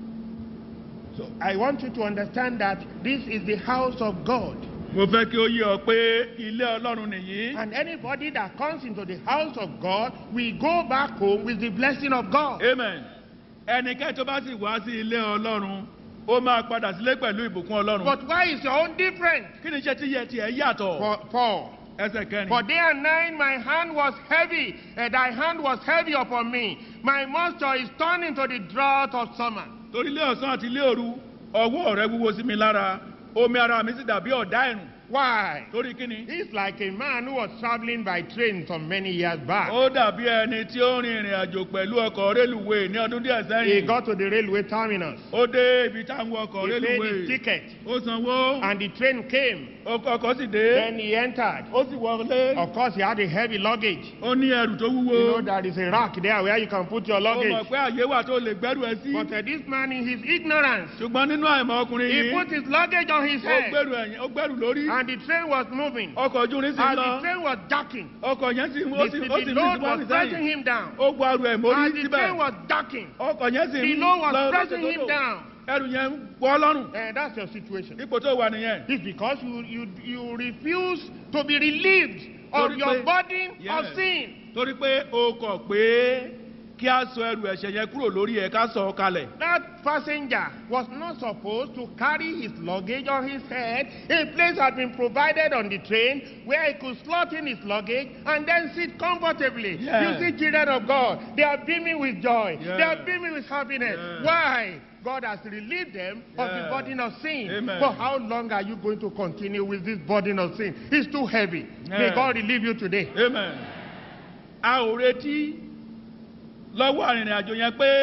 So I want you to understand that this is the house of God. mo fẹ́ kí ó yé ọ pé ilé ọlọ́run nìyí. And anybody that comes into the house of God will go back home with the blessing of God. amen. ẹnikẹ́ni tó bá sì wá sí ilé ọlọ́run ó máa padà sílé pẹ̀lú ìbùkún ọlọ́run. But why is your own different? kí ni iṣẹ́ tí yẹ tiẹ̀ yàtọ̀. For, for, ẹsẹ̀ kẹrin. for day and night my hand was heavy, and thy hand was heavy upon me. My moisture is turned into the drought of summer. torí ilé ọ̀sán àti ilé òru ọwọ́ rẹ wúwo sí mi lára omi ara mi sì dàbí ọ̀dá ẹ̀rùn Why? torí kíni. He's like a man who was traveling by train some many years back. ó dàbí ẹni tí ó rin ìrìn àjò pẹ̀lú ọkọ̀ rélùwé ní ọdún díẹ̀ He sẹ́yìn. got to the railway terminus. ó dé ibi táwọn ọkọ̀ He paid his rélùwé ticket, ó sanwó and the train came. ọkọ̀ ọkọ̀ sì dé Then he entered. ó sì wọlé Of course, he had a heavy luggage. ó ní ẹrù tó You know, wúwo there is a rack there where you can put your ó mọ̀ luggage. pé àyè wà tó lè gbẹ́rù ẹ sí But uh, this man, in his ignorance, ṣùgbọ́n nínú àìmọ̀ ọkùnrin he yìí put his luggage on his ó head, gbẹ́rù ẹ̀yìn ó gbẹ́rù lórí and the train was moving. ọkọ̀ ojú irin sì As lọ the train was jacking, ọkọ̀ yẹn sì the, ó sì the, ó sì the ní load ìsúnwá was sí pressing sẹ́yìn him down. ó gbọ́ arú ẹ̀ mórí As the síbẹ̀ train was jacking, ọkọ̀ yẹn sì the ń load was lọ pressing him lókè down. ẹrù yẹn ń wọ́ lọ́rùn And that's your situation. ipò tó wà nìyẹn. It's because you, you, you refuse to be relieved of Torí your pé- burden of Yes. sin. torí pé o kọ̀ pé kí a sọ ẹrù ẹ̀ṣẹ̀ yẹn kúrò lórí ẹ̀ ká sọ ọ kalẹ̀. That passenger was not supposed to carry his luggage on his head. A place had been provided on the train where he could slot in his luggage and then sit comfortably. Yeah. You see, children of God, they are beaming with joy. Yeah. They are beaming with happiness. Yeah. Why? God has relieved them of the Yeah. burden of sin. Amen. For how long are you going to continue with this burden of sin? It's too heavy. May Yeah. God relieve you today. amen. a ò retí lọ́wọ́ arìnrìn àjò yẹn pé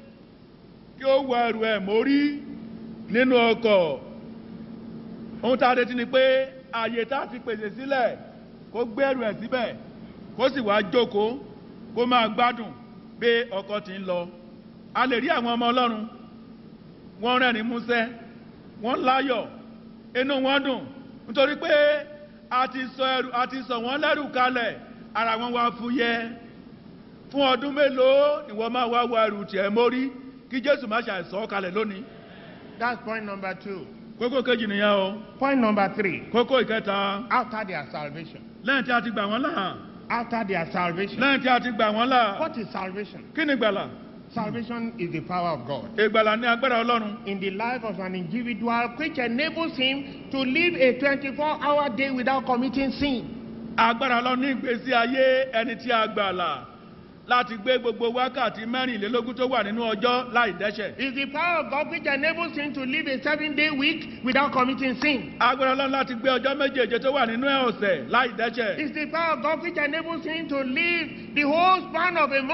kí ó wọ ẹrù ẹ̀ mórí nínú ọkọ̀. ohun tá a retí ni pé ààyè tá a fi pèsè sílẹ̀ kó gbé ẹrù ẹ̀ síbẹ̀ kó sì wá jókòó kó máa gbádùn bí ọkọ̀ ti ń lọ. a lè rí àwọn ọmọ ọlọ́run wọ́n rẹ́rìn músẹ́ wọ́n láyọ̀ inú wọn dùn nítorí pé a ti sọ ẹrù a ti sọ wọ́n lẹ́rù kalẹ̀ ara wọn wá fúyẹ́ fún ọdún mélòó ìwọ máa wá wọ ẹrù tiẹ̀ mórí kí jésù má ṣàìsọ ọ́ kalẹ̀ lónìí That's point number two. kókó kejì nìyẹn o Point number three. kókó ìkẹta After their salvation. lẹ́yìn tí a ti gbà wọ́n là After their salvation. lẹ́yìn tí a ti gbà wọ́n là What is salvation? kí ni ìgbàlà Salvation is the power of God ìgbàlà ní agbára ọlọ́run in the life of an individual which enables him to live a 24 hour day without committing sin. agbára ọlọ́run ní ìgbésí ayé ẹni tí a gbàlà láti gbé gbogbo wákàtí mẹ́rìnlélógún tó wà nínú ọjọ́ láì dẹ́ṣẹ̀ It's the power of God which enables him to live a seven day week without committing sin. agbára ọlọ́run láti gbé ọjọ́ méjèèje tó wà nínú ẹ̀ ọ̀sẹ̀ láì dẹ́ṣẹ̀ It's the power of God which enables him to live the whole span of a month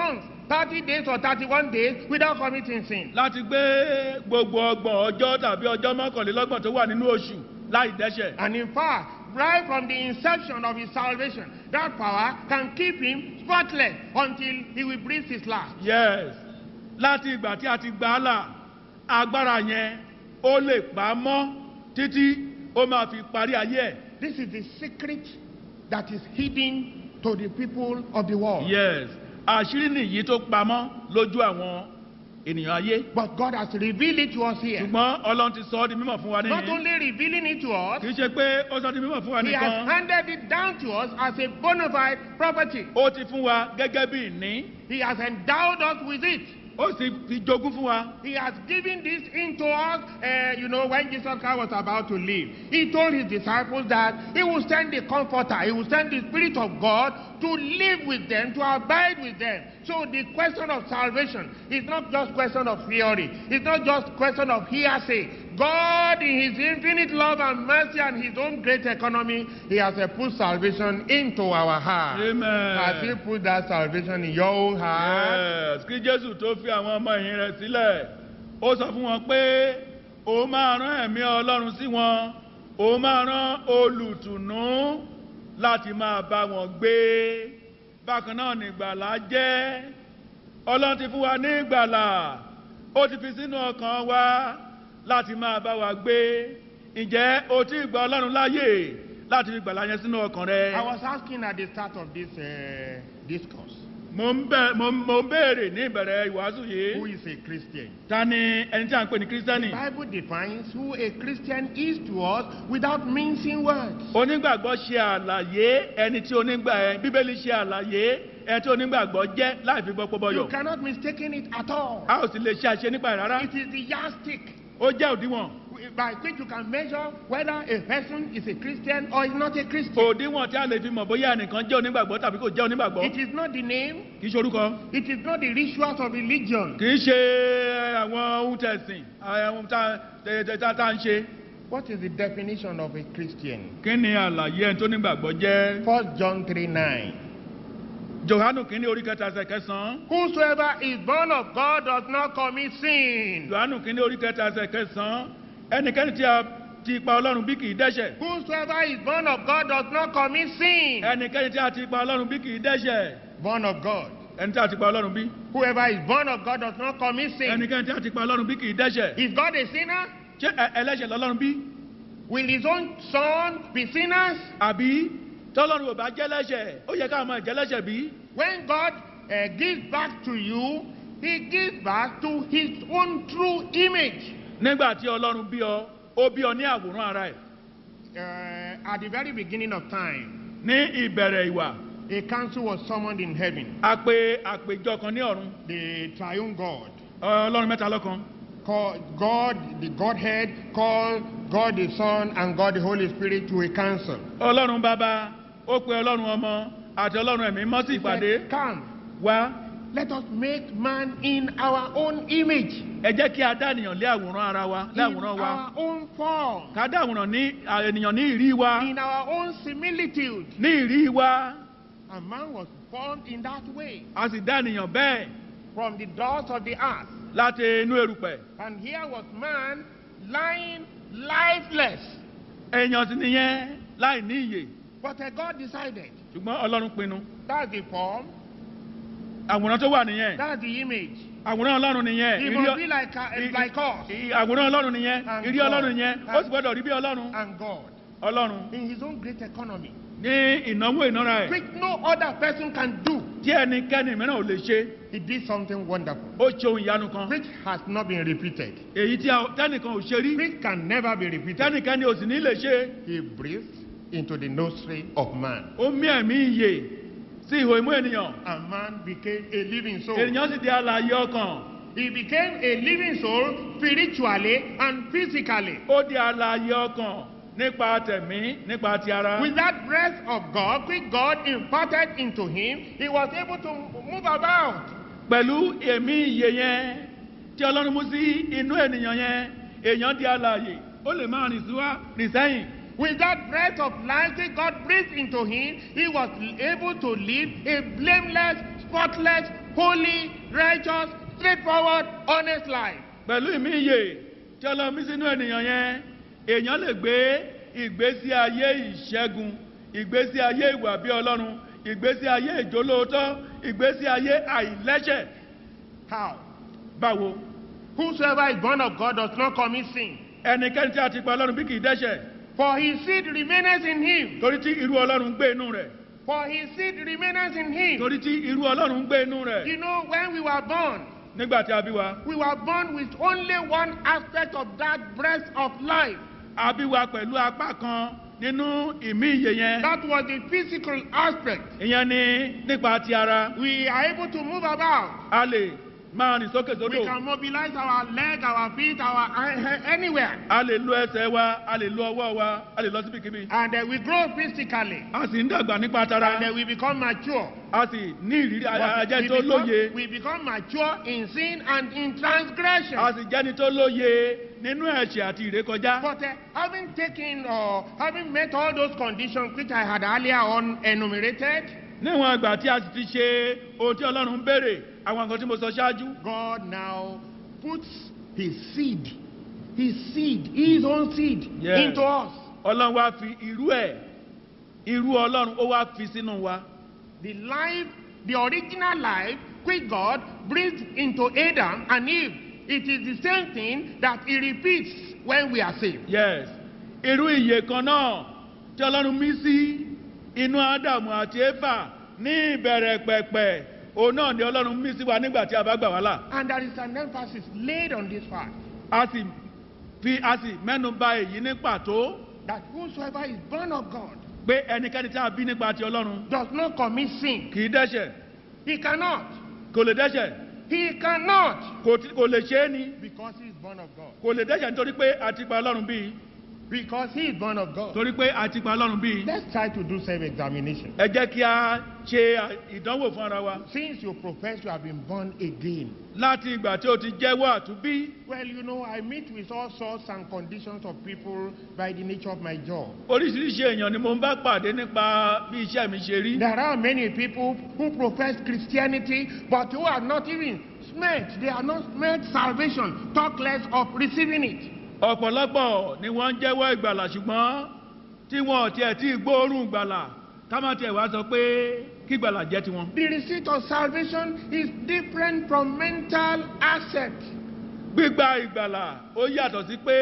30 days or 31 days without committing sin. láti gbé gbogbo ọgbọ̀n ọjọ́ tàbí ọjọ́ mọ́kànlélọ́gbọ̀n tó wà nínú oṣù láì dẹ́ṣẹ̀. And in fact, right from the inception of his salvation, that power can keep him spotless until he will breathe his last. yes láti ìgbà tí a ti gbà á là agbára yẹn ó lè pa á mọ́ títí ó máa fi parí ayé ẹ̀. This is the secret that is hidden to the people of the world. yes àṣírí nìyí tó pamọ́ lójú àwọn ènìyàn ayé. But God has revealed it to us here. ṣùgbọ́n ọlọ́run ti sọ ọ́ di mímọ̀ fún wa Not nìyí. only revealing it to us, kì í ṣe pé ó sọ ọ́ di mímọ̀ fún wa He has nìkan. handed it down to us as a bona fide property. ó ti fún wa gẹ́gẹ́ bí ìní. He has endowed us with it. ó sì fi jogún fún wa. He has given this into us, uh, you know, when Jesus Christ was about to leave. He told his disciples that he will send the Comforter, he will send the Spirit of God to live with them, to abide with them. So the question of salvation is not just question of theory. It's not just question of hearsay. God, in His infinite love and mercy and His own great economy, He has uh, put salvation into our heart. Amen. Has He put that salvation in your own heart? Yes, kí jésù tó fi àwọn ọmọ ẹ̀yìn rẹ̀ sílẹ̀ ó sọ fún wọn pé òun máa rán ẹ̀mí ọlọ́run sí wọn òun máa rán olùtùnú láti máa bá wọn gbé bákan náà ní ìgbàlà jẹ́ ọlọ́run ti fún wa ní ìgbàlà ó ti fi sínú ọkàn wa láti máa bá wa gbé ǹjẹ́ o ti gba ọlọ́run láàyè láti fi gbàlà yẹn sínú ọkàn rẹ. I was asking at the start of this uh, discourse. mo ń bẹ mo ń- mo ń béèrè ní ìbẹ̀rẹ̀ ìwàásù yìí. Who is a Christian? ta ni ẹni tí a ń pè ní kírísítẹ́nì. The Bible defines who a Christian is to us without mincing words. onígbàgbọ́ ṣe àlàyé ẹni tí onígbà ẹ bíbélì ṣe àlàyé ẹni tí onígbàgbọ́ jẹ́ láì fi gbọ́ You pọ́bọ́yọ̀. cannot mistake it at all. a ò sì lè ṣe àṣe nípa ẹ̀ rárá. It is the yardstick ó jẹ́ òdiwọ̀n. by which you can measure whether a person is a Christian or is not a Christian. òdiwọ̀n tí a lè fi mọ̀ bóyá ẹnìkan jẹ́ onígbàgbọ́ tàbí kò jẹ́ onígbàgbọ́. It is not the name, kì í ṣe orúkọ. it is not the rituals of religion. kì í ṣe àwọn ohun tẹ̀sìn àwọn ohun tá tẹ- tẹ- tá tá ń ṣe. What is the definition of a Christian? kí ni àlàyé ẹni tó nígbàgbọ́ jẹ́. 1 John 3 9. johanu kìíní orí kẹta ẹsẹ̀ kẹsàn-án. Whosoever is born of God does not commit sin. johanu kìíní orí kẹta ẹsẹ̀ kẹsàn-án. ẹnikẹ́ni tí a ti pa ọlọ́run bí kì í dẹ́ṣẹ̀. Whosoever is born of God does not commit sin. ẹnikẹ́ni tí a ti pa ọlọ́run bí kì í dẹ́ṣẹ̀. Born of God. ẹni tí a ti pa ọlọ́run bí. Whoever is born of God does not commit sin. ẹnikẹ́ni tí a ti pa ọlọ́run bí kì í dẹ́ṣẹ̀. Is God a sinner? ṣé ẹ- ẹlẹ́ṣẹ̀ lọ́lọ́run bí? Will his own son be sinners? àbí tọ́lọ́run ò bá jẹ́ lẹ́ṣẹ̀ ó yẹ ká máa jẹ́ lẹ́ṣẹ̀ bí? When God uh, gives back to you, he gives back to his own true image. nígbà tí ọlọ́run bí ọ ó bí ọ ní àwòrán ara ẹ̀. Uh, at the very beginning of time, ní ìbẹ̀rẹ̀ ìwà a council was summoned in heaven. a pe àpèjọ kan ní ọ̀run The triune God, ọlọ́run mẹ́ta lọ́kan called God, the Godhead, called God the Son and God the Holy Spirit to a council. ọlọ́run bàbá ó pe ọlọ́run ọmọ àti ọlọ́run ẹ̀mí mọ́ sí He ìpàdé said, Come, wá let us make man in our own image, ẹ jẹ́ kí a dá ènìyàn lé àwòrán ara wa lé in àwòrán wa our own form, ká dá àwòrán ní à, ènìyàn ní ìrí wa in our own similitude. ní ìrí wa And man was formed in that way a sì dá ènìyàn bẹ́ẹ̀ from the dust of the earth. láti inú erùpẹ̀ And here was man lying lifeless. èèyàn sì nìyẹn láì ní ìyè But uh, God decided ṣùgbọ́n ọlọ́run pinnu that's the form, àwòrán tó wà nìyẹn that's the image. àwòrán ọlọ́run nìyẹn He ìrí must ọ- be like, uh, i- like us i- àwòrán ọlọ́run nìyẹn And ìrí God. ọlọ́run nìyẹn ó sì gbọ́dọ̀ rí bí ọlọ́run and God ọlọ́run in his own great economy, ní ìnáwó ìnára ẹ̀ which no other person can do. tí ẹnikẹ́ni mìíràn ò lè ṣe He did something wonderful, ó ṣe ohun ìyanu kan which has not been repeated, èyí tí a- tẹ́nìkan ò ṣe rí which can never be repeated. tẹ́nìkan ni ò sì ní lè ṣe He breathed into the nostril of man, ó mí ẹ̀mí ìyè sí ihò imú ènìyàn and man became a living soul. ènìyàn sì di alààyè ọkàn He became a living soul spiritually and physically. ó di alààyè ọkàn nípa tẹ̀mí nípa ti ara With that breath of God, which God imparted into him, he was able to move about. pẹ̀lú ẹ̀mí ìyè yẹn tí ọlọ́run mú sí inú ènìyàn yẹn èèyàn di alààyè ó lè máa rìn síwá rìn sẹ́yìn With that breath of life that God breathed into him, he was able to live a blameless, spotless, holy, righteous, straightforward, honest life. pẹ̀lú ìmíye tí ọlọ́run mí sínú ènìyàn yẹn èèyàn lè gbé ìgbésí ayé ìṣẹ́gun ìgbésí ayé ìwà bí ọlọ́run ìgbésí ayé ìjólóòótọ́ ìgbésí ayé àìlẹ́ṣẹ̀ How? báwo Whosoever is born of God does not commit sin, ẹnikẹ́ni tí a ti pa ọlọ́run bí kì í dẹ́ṣẹ̀ for his seed remaineth in him. torí tí irú ọlọ́run gbé inú rẹ̀ For his seed remaineth in him. torí tí irú ọlọ́run gbé inú rẹ̀ You know, when we were born, nígbà tí a bí wa we were born with only one aspect of that breath of life. a bí wa pẹ̀lú apá kan nínú ìmíye yẹn That was the physical aspect. ìyẹn ni nípa ti ara We are able to move about. a lè máa rìn sókè We sódò can mobilize our leg, our feet, our uh, anywhere. a lè lo ẹsẹ̀ wa a lè lo ọwọ́ wa a lè lọ síbikíbi And uh, we grow physically. a sì ń dàgbà nípa tara And uh, we become mature. a sì ní ìrírí a- a- But ajẹ́ we, tó lóye become, we become mature in sin and in transgression. a sì jẹ́ni tó lóye nínú ẹ̀ṣẹ̀ àti ìrékọjá But uh, having taken or having met all those conditions which I had earlier on enumerated, níwọ̀n ìgbà tí a sì ti ṣe ohun tí ọlọ́run ń béèrè àwọn nǹkan tí mo sọ ṣáájú God now puts his seed, his seed, his own seed Yes. into us. ọlọ́run wá fi irú ẹ̀ irú ọlọ́run ó wá fi sínú wa The life, the original life which God breathed into Adam and Eve, it is the same thing that he repeats when we are saved. yes irú ìyè kan náà tí ọlọ́run mí sí inú ádámù àti éfà ní ìbẹ̀rẹ̀ pẹ̀pẹ̀ òun náà ni ọlọ́run mí sí wa nígbà tí a bá gbà wá là And there is an emphasis laid on this fact a sì fi a sì mẹ́nu ba èyí ní pàtó that whosoever is born of God pé ẹnikẹ́ni tí a bí nípa ti ọlọ́run does not commit sin. kì í dẹ́ṣẹ̀ He cannot. kò lè dẹ́ṣẹ̀ He cannot. kò tí- kò lè ṣe é ni Because he is born of God. kò lè dẹ́ṣẹ̀ nítorí pé a ti pa ọlọ́run bíi Because he is born of God. torí pé a ti pa ọlọ́run bíi Let's try to do self-examination. ẹ jẹ́ kí a ṣe à- ìdánwò fún ara wa Since you profess you have been born again, láti ìgbà tí o ti jẹ́wọ́ àtúbí well, you know, I meet with all sorts and conditions of people by the nature of my job. oríṣiríṣi èèyàn ni mo ń bá pàdé nípa bí iṣẹ́ mi ṣe rí There are many people who profess Christianity, but who are not even smelt. They are not smelt salvation, talk less of receiving it. ọ̀pọ̀lọpọ̀ ni wọ́n ń jẹ́wọ́ ìgbàlà ṣùgbọ́n tí wọn ò tiẹ̀ tí gbóòórùn ìgbàlà ká má tiẹ̀ wá sọ pé kí ìgbàlà jẹ́ tiwọn. The receipt of salvation is different from mental asset. gbígba ìgbàlà ó yàtọ̀ sí pé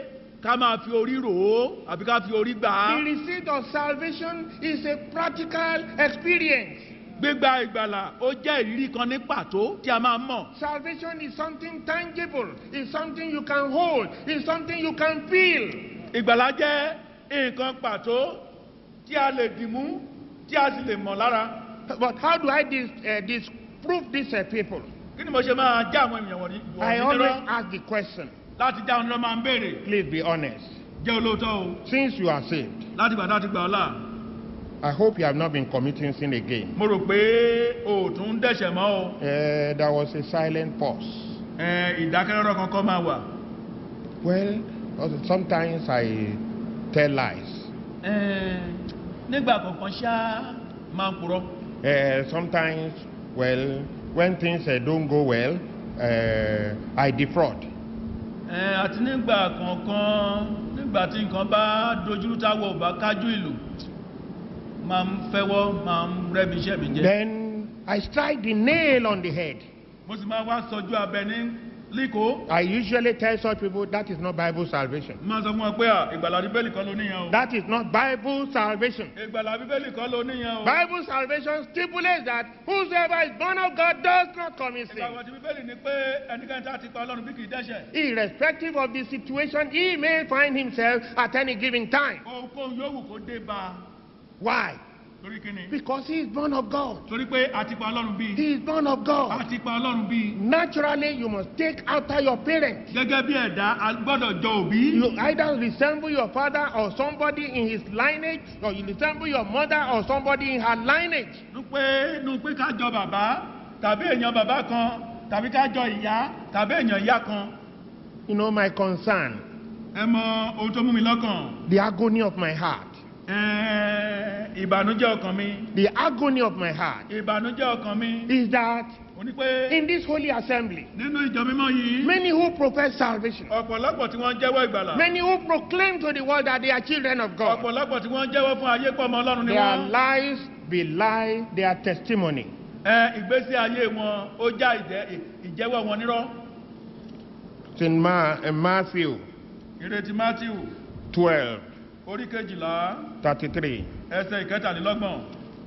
ká máa fi orí rò ó àbí ká fi orí gbà á. The receipt of salvation is a practical experience. gbígba ìgbàlà ó jẹ́ ìrírí kan ní pàtó tí a máa mọ̀. Salvation is something tangible, it's something you can hold, it's something you can feel. ìgbàlà jẹ́ nǹkan pàtó tí a lè dìmú tí a sì lè mọ̀ lára. But how do I dis, uh, disprove this uh, people? kí ni mo ṣe máa já àwọn èèyàn wọ̀nyí I wọ̀nyí always nírọ́ ask the question. láti já wọn lọ máa ń béèrè Please be honest. jẹ́ olóòótọ́ o Since you are saved, láti gbà láti gbà ọ́ là. I hope you have not been committing sin again. mo rò pé o ò tún dẹ̀ṣẹ̀ mọ́ o Uh, there was a silent pause. Ẹ, ìdákẹ́rọ́rọ́ kankan máa wà. Well, also sometimes I tell lies. Ẹ, nígbà kọ̀ọ̀kan ṣá máa ń purọ́. Uh, sometimes, well, when things uh, don't go well, uh, I defraud. Ẹ, àti nígbà kọ̀ọ̀kan nígbà tí nǹkan bá dojúrú táwọ̀ ò bá kájú ìlú máa ń fẹ́wọ́ máa ń rẹ́bi iṣẹ́ mi jẹ́. Then I strike the nail on the head. mo sì máa wá sọjú abẹ ní líkò. I usually tell such people that is not Bible salvation. máa sọ fún wọn pé à, ìgbàlà bíbélì kan ló níyàn o. That is not Bible salvation. ìgbàlà bíbélì kan ló níyàn o. Bible salvation stipulates that whosoever is born of God does not commit sin. ìgbàgbọ́ ti bíbélì ni pé ẹnikẹ́ni tá a ti pa ọlọ́run bí kì í dẹ́ṣẹ̀. Irrespective of the situation he may find himself at any given time. ohunkóhun yòówù kó dé bá a. Why? torí kí ni. Because he is born of God. torí pé a ti pa ọlọ́run bí. He is born of a God. ti pa ọlọ́run bí. Naturally, you must take after your parents. gẹ́gẹ́ bí ẹ̀dá a gbọ́dọ̀ jọ òbí. You either resemble your father or somebody in his lineage, or you resemble your mother or somebody in her lineage. nu pé nu pé ká jọ bàbá tàbí èèyàn bàbá kan tàbí ká jọ ìyá tàbí èèyàn ìyá kan. You know, my concern ẹ mọ ohun tó mú mi lọ́kàn The agony of my heart. Ẹ, ìbànújẹ́ ọkàn mi The agony of my heart ìbànújẹ́ ọkàn mi is that ó ní pé in this holy assembly, nínú ìjọ mímọ́ yìí many who profess salvation, ọ̀pọ̀lọpọ̀ tí wọ́n jẹ́wọ́ ìgbàlà many who proclaim to the world that they are children of God, ọ̀pọ̀lọpọ̀ tí wọ́n jẹ́wọ́ fún ayé pọ̀ ọmọ ọlọ́run ni their wọ́n lives belie their testimony. ẹ ìgbésí ayé wọn ó já ìjẹ́- ìjẹ́wọ́ wọn nírọ́ It's in Ma- in Matthew ìrètí matthew 12, orí kejìlá 33. ẹsẹ̀ ìkẹtàlélọ́gbọ̀n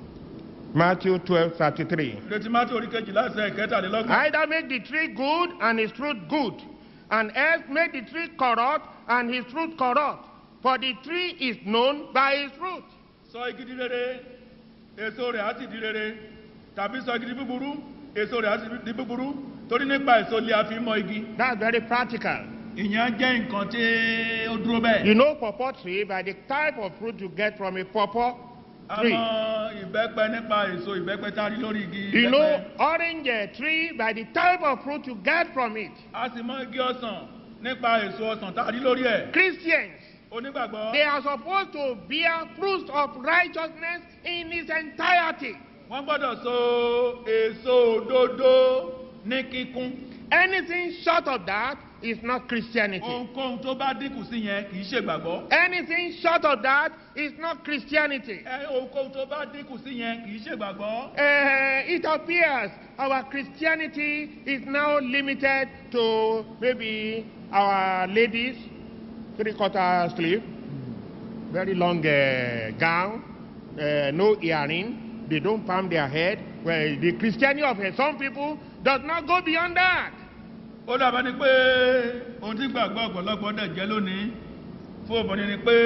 Matthew 12, 33. ìrètí matthew orí kejìlá ẹsẹ̀ ìkẹtàlélọ́gbọ̀n Either make the tree good and his fruit good, and else make the tree corrupt and his fruit corrupt. For the tree is known by his fruit. sọ igi di rere èso rẹ̀ á sì di rere tàbí sọ igi di búburú èso rẹ̀ á sì di búburú torí nípa èso lé a fi mọ igi That's very practical. ìyẹn jẹ́ nǹkan tí ó dúró bẹ́ẹ̀. You know pawpaw tree by the type of fruit you get from a pawpaw tree. àmọ́ ìbẹ́pẹ nípa èso ìbẹ́pẹ tá a rí lórí igi You know ìbẹ́pẹ. orange uh, tree by the type of fruit you get from it. a sì mọ igi ọsàn nípa èso ọsàn tá a rí lórí ẹ̀. Christians, onígbàgbọ́ they are supposed to bear fruits of righteousness in its entirety. wọ́n gbọ́dọ̀ so èso òdodo ní kíkún. Anything short of that is not Christianity. ohunkóhun tó bá dínkù sí yẹn kì í ṣègbàgbọ́. Anything short of that is not Christianity. ẹ ohunkóhun tó bá dínkù sí yẹn kì í ṣègbàgbọ́. Uh, it appears our Christianity is now limited to maybe our ladies, three quarter sleeve, very long uh, gown, uh, no earring, they don't palm their head. Well, the Christianity of uh, some people does not go beyond that. ó dàbẹ́ ni pé ohun tí gbàgbọ́ ọ̀pọ̀lọpọ̀ dẹ̀ jẹ́ lónìí fún obìnrin ni pé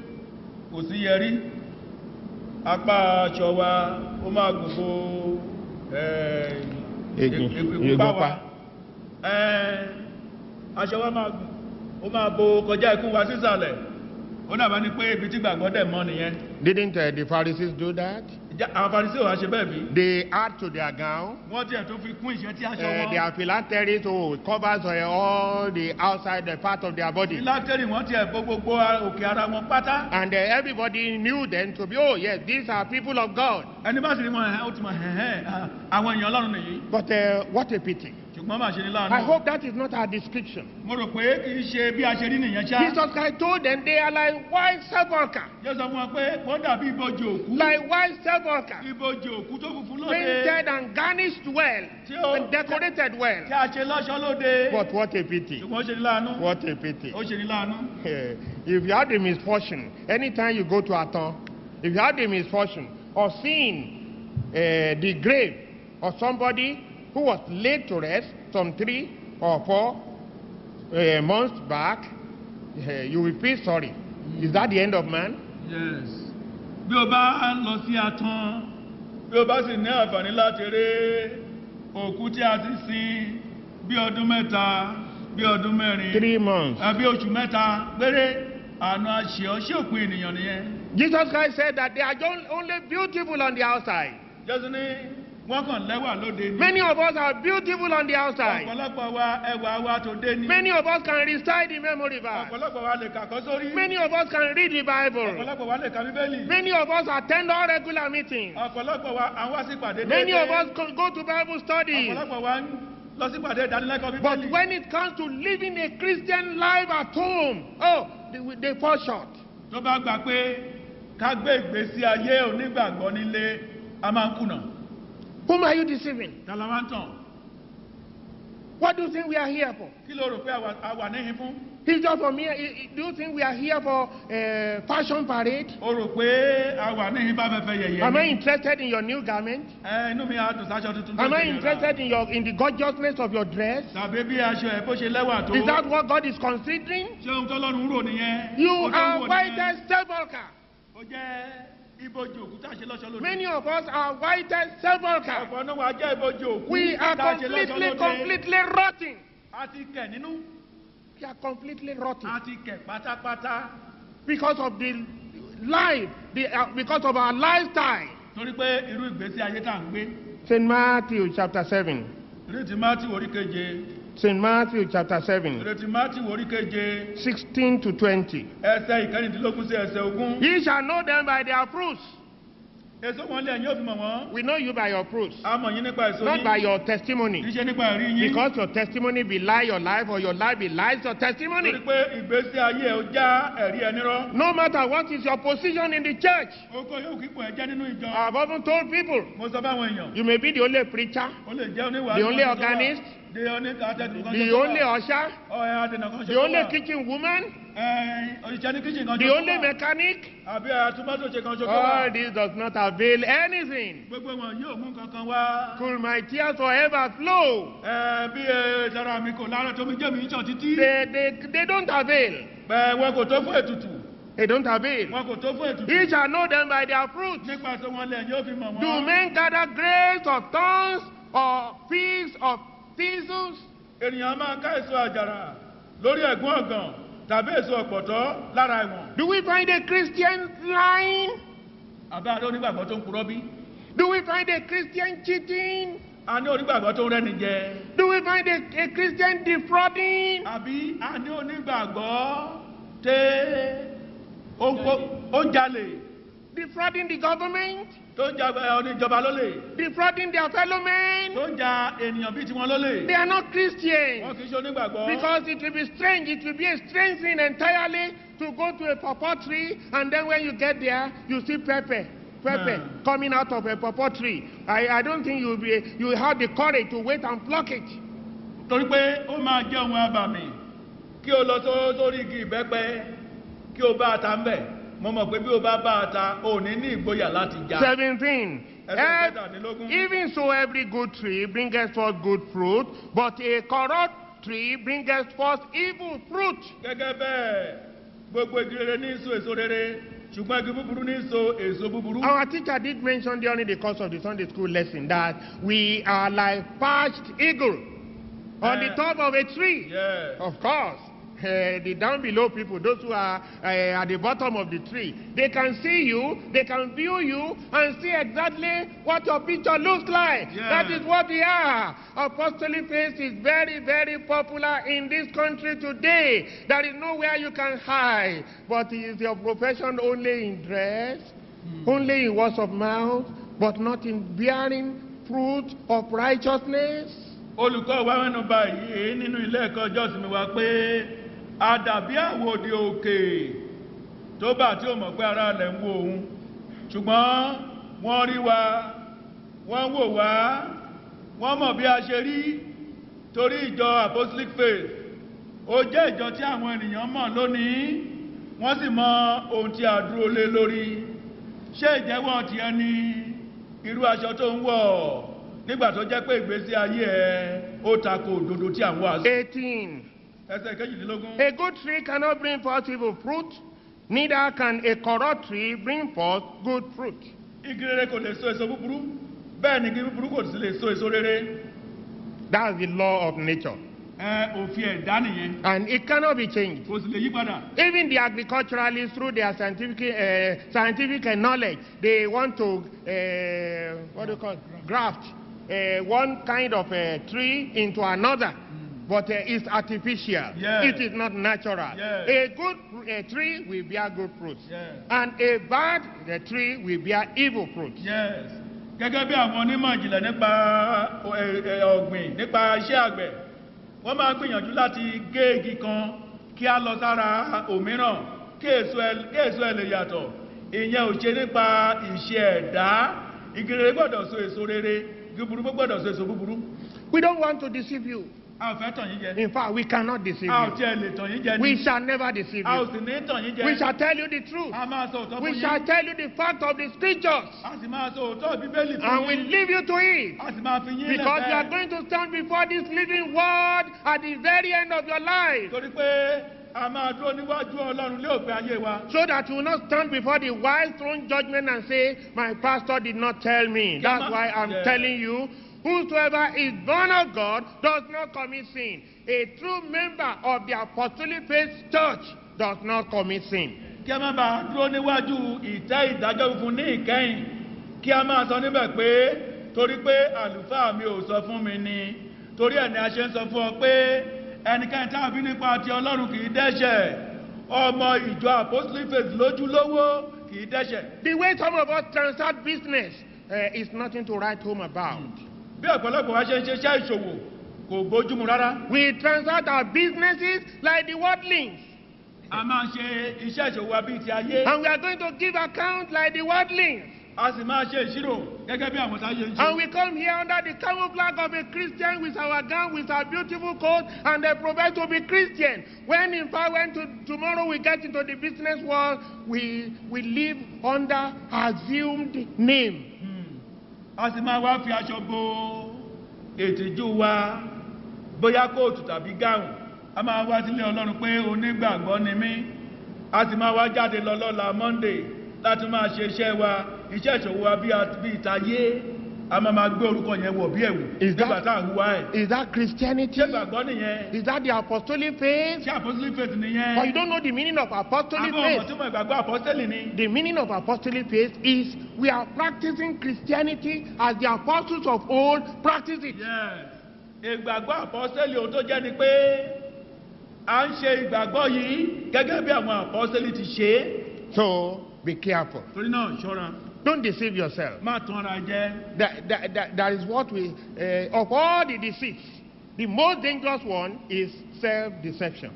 kò sí yẹrí apá aṣọ wa ó máa gbogbo Egun- ìgbà egun wa pa. Eh, aṣọ wa máa gùn ó máa bo kọjá ikú wa sísàlẹ̀ ó dàbẹ́ ni pé ibi tí gbàgbọ́ dẹ̀ mọ́ nìyẹn Didn't uh, the Pharisees do that? Ìjà- àwọn farisí ò wá ṣe bẹ́ẹ̀ bí They add to their gown. wọ́n tiẹ̀ tó fi kún ìṣẹ́ tí aṣọ Uh, wọn their phylacteries oh, it covers uh, all the outside the part of their body. ìlàtẹ́rì wọ́n tiẹ̀ bo gbogbo ara- òkè ara wọn pátá And uh, everybody knew them to be, oh, yes, these are people of God. ẹni bá sì rí wọn ẹ̀hẹ́ ó ti mọ̀ ẹ̀hẹ́ àwọn èèyàn ọlọ́run nìyí But uh, what a pity. ṣùgbọ́n máa ṣe ní I láàánú hope that is not our description. mo rò pé kì í ṣe bí a ṣe rí nìyẹn ṣá Jesus Christ told them they are like white sepulchre. yóò sọ fún wọn pé wọ́n dàbí ibojì òkú Like white sepulchre. ibojì òkú tó funfun lóde Painted and garnished well. Tí ó- And decorated tí well. a ṣe lọ́ṣọ́ lóde But what a pity. ṣùgbọ́n ó ṣe ní láàánú What a pity. ó ṣe ní láàánú Eh, if you have the misfortune, anytime you go to Aton, if you have the misfortune of seeing uh, the grave of somebody who was laid to rest some three or four uh, months back, eh, you will feel sorry. Is that the end of man? yes bí o bá lọ sí atán bí o bá sì ní àǹfààní láti rí òkú tí a ti sin bí ọdún mẹ́ta bí ọdún mẹ́rin Three months. àbí oṣù mẹ́ta péré àna àṣẹ ọ ṣé òpin ènìyàn nìyẹn Jesus Christ said that they are just only beautiful on the outside. jésù ní wọ́n kàn lẹ́wà lóde ni Many of us are beautiful on the outside. ọ̀pọ̀lọpọ̀ wa ẹwà wa tó dé ni Many of us can recite the memory verse. ọ̀pọ̀lọpọ̀ wa lè kàkọ́ sórí Many of us can read the Bible. ọ̀pọ̀lọpọ̀ wa lè ka bíbélì Many of us attend all regular meetings. ọ̀pọ̀lọpọ̀ wa à ń wá sí ìpàdé Many déédéé. of us go go to Bible studies. ọ̀pọ̀lọpọ̀ wa ń lọ sí ìpàdé ìdánilẹ́kọ̀ọ́ But bíbélì when it comes to living a Christian life at home, oh, they, they fall short. tó bá gbà pé ká gbé ìgbésí ayé onígbàgbọ́ nílé a máa ń kùnà Whom are you deceiving? ta la wá ń tàn What do you think we are here for? kí ló rò pé a wà- a wà níhin fún It's just for me. i- i- Do you think we are here for uh, fashion parade? o rò pé a wà níhin bá fẹ́fẹ́ yẹ̀yẹ́ Am I ni interested in your new garment? ẹ inú mi á dùn sáṣọ tuntun tó Am I ṣe yẹra. interested in your in the gorgeousness of your dress? tàbí bí aṣọ ẹ̀ bó ṣe lẹ́wà tó Is that what God is considering? ṣé ohun tọ́lọ́run rò nìyẹn You Ohun tó ń are wò white nìyẹn. as sepulchre. ó jẹ́ ibojì òkú tá a ṣe lọ́ṣọ́ lóde Many of us are white as sepulchre. ọ̀pọ̀ náà wà jẹ́ ibojì òkú We are tá a ṣe lọ́ṣọ́ completely, lóde completely rotting. a ti kẹ̀ nínú We are completely rotting a ti kẹ̀ pátápátá because of the life, the, uh, because of our lifestyle. torí pé irú ìgbésí ayé tá à ń gbé St. Matthew chapter 7, ìrètí mátì orí keje St. Matthew chapter 7, ìrètí mátì orí keje 16 to 20. ẹsẹ̀ ìkẹrìndínlógún sí ẹsẹ̀ ogún Ye shall know them by their fruits. èso wọn lẹ́yìn yóò fi mọ̀ wọ́n We know you by your fruits, a mọ̀ yín nípa èso not yín by your kì í testimony. ṣe nípa ẹ̀rí yín Because your testimony belie your life or your life belies your torí testimony. pé ìgbésí ayé ẹ̀ ó já ẹ̀rí ẹni rọ́ No matter what is your position in the church, oko yóò kíkọ ẹ̀ jẹ́ nínú ìjọ I've often told people, mo sọ fáwọn èèyàn you may be the only preacher, ó lè jẹ́ oníwàásù The only kan ṣoṣo wà. organist, the only atẹ́gùn kan the ṣoṣo only wà. usher, ọ̀ẹ́ adènà kan the ṣoṣo only wà. kitchen woman, Ẹ̀, òṣìṣẹ́ ní kíchìn kan the ṣoṣo only wà. mechanic. àbí àtúmọ̀tòṣe kan ṣoṣo wà. All this does not avail anything. gbogbo wọn yóò mú kankan wá. Could my tears forever flow? Ẹ, bí ẹ sara mi kò lára tómi jẹ́ mi sàn títí. They, they, they don't avail. Ẹ, wọn kò tó fún ètùtù. They don't avail. wọn kò tó fún ètùtù. Ye shall know them by their fruits. nípasẹ̀ wọn lẹ̀ yóò fi mọ̀ Do wọ́n. men gather grapes of thorns or figs of thistles? ènìyàn máa ká èso àjàrà lórí ẹ̀gún ọ̀gàn tàbí èso ọ̀pọ̀tọ́ lára ẹ̀wọ̀n. Do we find a Christian lying? àbá adé onígbàgbọ́ tó ń purọ́ bí. Do we find a Christian cheating? a ní onígbàgbọ́ tó ń rẹ́ni jẹ. Do we find a, a Christian defrauding? àbí a ní onígbàgbọ́ tẹ́ ó ń kó- ó ń jalè Defrauding the government? tó ń ja ẹ, oníjọba lólè Defrauding their fellow men? tó ń ja ènìyàn bíi tiwọn lólè. They are not wọn Christians. kì í ṣe onígbàgbọ́. Because it will be strange, it will be a strange thing entirely to go to a pawpaw tree and then when you get there, you see pepper. Pepper Hmm. coming out of a pawpaw tree. I, I don't think you'll be you will have the courage to wait and pluck it. torí pé ó máa jẹ́ ohun abàmì kí o lọ só- sórí igi ìbẹ́pẹ kí o bá ata ń bẹ̀ mo mọ̀ pé bí o bá bá ata o ní ní ìgboyà láti já. 17. Ẹsẹ̀ Ev- kẹtàdínlógún. Even so, every good tree bringeth forth good fruit, but a corrupt tree bringeth forth evil fruit. gẹ́gẹ́ bẹ́ẹ̀ gbogbo igi rere ní so èso rere ṣùgbọ́n igi búburú ní so èso búburú. Our teacher did mention during the course of the Sunday school lesson that we are like perched eagle on the Eh. top of a tree. Yes. Of course. eh, the down below people, those who are eh, at the bottom of the tree, they can see you, they can view you, and see exactly what your picture looks like. Yeah. That is what we are. Apostolic faith is very, very popular in this country today. There is nowhere you can hide. But is your profession only in dress, only in words of mouth, but not in bearing fruit of righteousness? olùkọ́ wa mẹ́nu bà yìí nínú ilé ẹ̀kọ́ ìjọsìn mi wá pé a dàbí àwòdì òkè tó bá tí ó mọ̀ pé ara rẹ̀ ń wo òun ṣùgbọ́n wọ́n rí wa wọ́n wò wá wọ́n mọ̀ bí a ṣe rí torí ìjọ apostolic faith ó jẹ́ ìjọ tí àwọn ènìyàn mọ̀ lónìí wọ́n sì mọ ohun tí a dúró lé lórí ṣé ìjẹ́wọ́ ti ẹni irú aṣọ tó ń wọ̀ nígbà tó jẹ́ pé ìgbésí ayé ẹ ó tako òdodo tí à ń wàásù. 18. ẹsẹ̀ kejìdínlógún. A good tree cannot bring forth evil fruit, neither can a corrupt tree bring forth good fruit. igi rere kò lè so èso búburú bẹ́ẹ̀ ni igi búburú kò sì lè so èso rere. That's the law of nature. ẹ òfin ẹ̀dá nìyẹn And it cannot be changed. kò sì lè yí padà. Even the agriculturalists, through their scientific, uh, scientific knowledge, they want to, uh, what do you call it? Graft uh, one kind of uh, tree into another. But uh, it's artificial. Yes. It is not natural. Yes. A good uh, tree will bear good fruits. Yes. And a bad uh, tree will bear evil fruits. yes gẹ́gẹ́ bí àwọn onímọ̀ ìjìnlẹ̀ nípa ẹ- ẹ- ọ̀gbìn nípa iṣẹ́ àgbẹ̀ wọ́n máa gbìyànjú láti gé igi kan kí á lọ sára òmíràn kí èso ẹ kí èso ẹ lè yàtọ̀ ìyẹn ò ṣe nípa ìṣe ẹ̀dá igi rere gbọ́dọ̀ so èso rere igi búburú gbọ́dọ̀ so èso búburú We don't want to deceive you. a ò fẹ́ tàn yín jẹ In fact, we cannot deceive a ò you. tiẹ̀ lè tàn yín jẹ We ni shall never deceive a ò you. sì ní tàn yín jẹ We shall tell you the truth. a máa sọ òótọ́ fún We yín shall tell you the fact of the scriptures. a sì máa sọ òótọ́ bíbélì And fún we yín leave you to it. a sì máa fi yín Because you are lẹ́fẹ̀ẹ́ going to stand before this living word at the very end of your life. torí pé a máa dúró níwájú ọlọ́run lé òpin ayé wa So that you will not stand before the wise throne judgment and say, My pastor did not tell me. That's why I'm Yeah. telling you, whosoever is born of God does not commit sin. A true member of the apostolic faith church does not commit sin. kí a má bàa dúró níwájú ìtẹ́ ìdájọ́ funfun ní ìkẹyìn kí a máa sọ níbẹ̀ pé torí pé àlùfáà mi ò sọ fún mi ni torí ẹ̀ ni a ṣe ń sọ fún ọ pé ẹnikẹ́ni tá a bí nípa ti ọlọ́run kì í dẹ́ṣẹ̀ ọmọ ìjọ apostolic faith lójúlówó kì í dẹ́ṣẹ̀ The way some of us transact business uh, is nothing to write home about. bí ọ̀pọ̀lọpọ̀ wa ṣe ń ṣiṣẹ́ ìṣòwò kò bójúmu rárá We transact our businesses like the worldlings. a máa ń ṣe iṣẹ́ ìṣòwò wa bíi ti ayé And we are going to give account like the worldlings. a sì máa ṣe ìṣirò gẹ́gẹ́ bí àwọn táyé ń ṣe. And we come here under the camouflage of a Christian with our gown, with our beautiful coat, and they profess to be Christian. When in fact, when to, tomorrow we get into the business world, we, we live under assumed name. a sì máa wá fi aṣọ bo ètìjú wa bóyá kóòtù tàbí gáùn a máa wá sílé ọlọ́run pé onígbàgbọ́ ni mí a sì máa wá jáde lọ lọ́la monday láti máa ṣe iṣẹ́ wa iṣẹ́ ìṣòwò wa bí a- bí ìtayé a máa máa gbé orúkọ yẹn wọ̀ bí ẹ̀wù Is that- nígbà tá à ń hùwà ẹ̀ Is that Christianity? ṣé gbàgbọ́ nìyẹn Is that the apostolic faith? ṣé apostolic faith But you nìyẹn don't know the meaning of apostolic àbọ̀ ọmọ faith. tí mo ìgbàgbọ́ apostoli ni The meaning of apostolic faith is we are practicing Christianity as the apostles of old practiced it. Yes. ìgbàgbọ́ apostoli ohun tó jẹ́ ni pé à ń ṣe ìgbàgbọ́ yìí gẹ́gẹ́ bí àwọn apostoli ti ṣe é So be careful. torí náà ṣọ́ra Don't deceive yourself. má tán ara jẹ́ That, that, that, that is what we, uh, of all the deceits, the most dangerous one is self deception.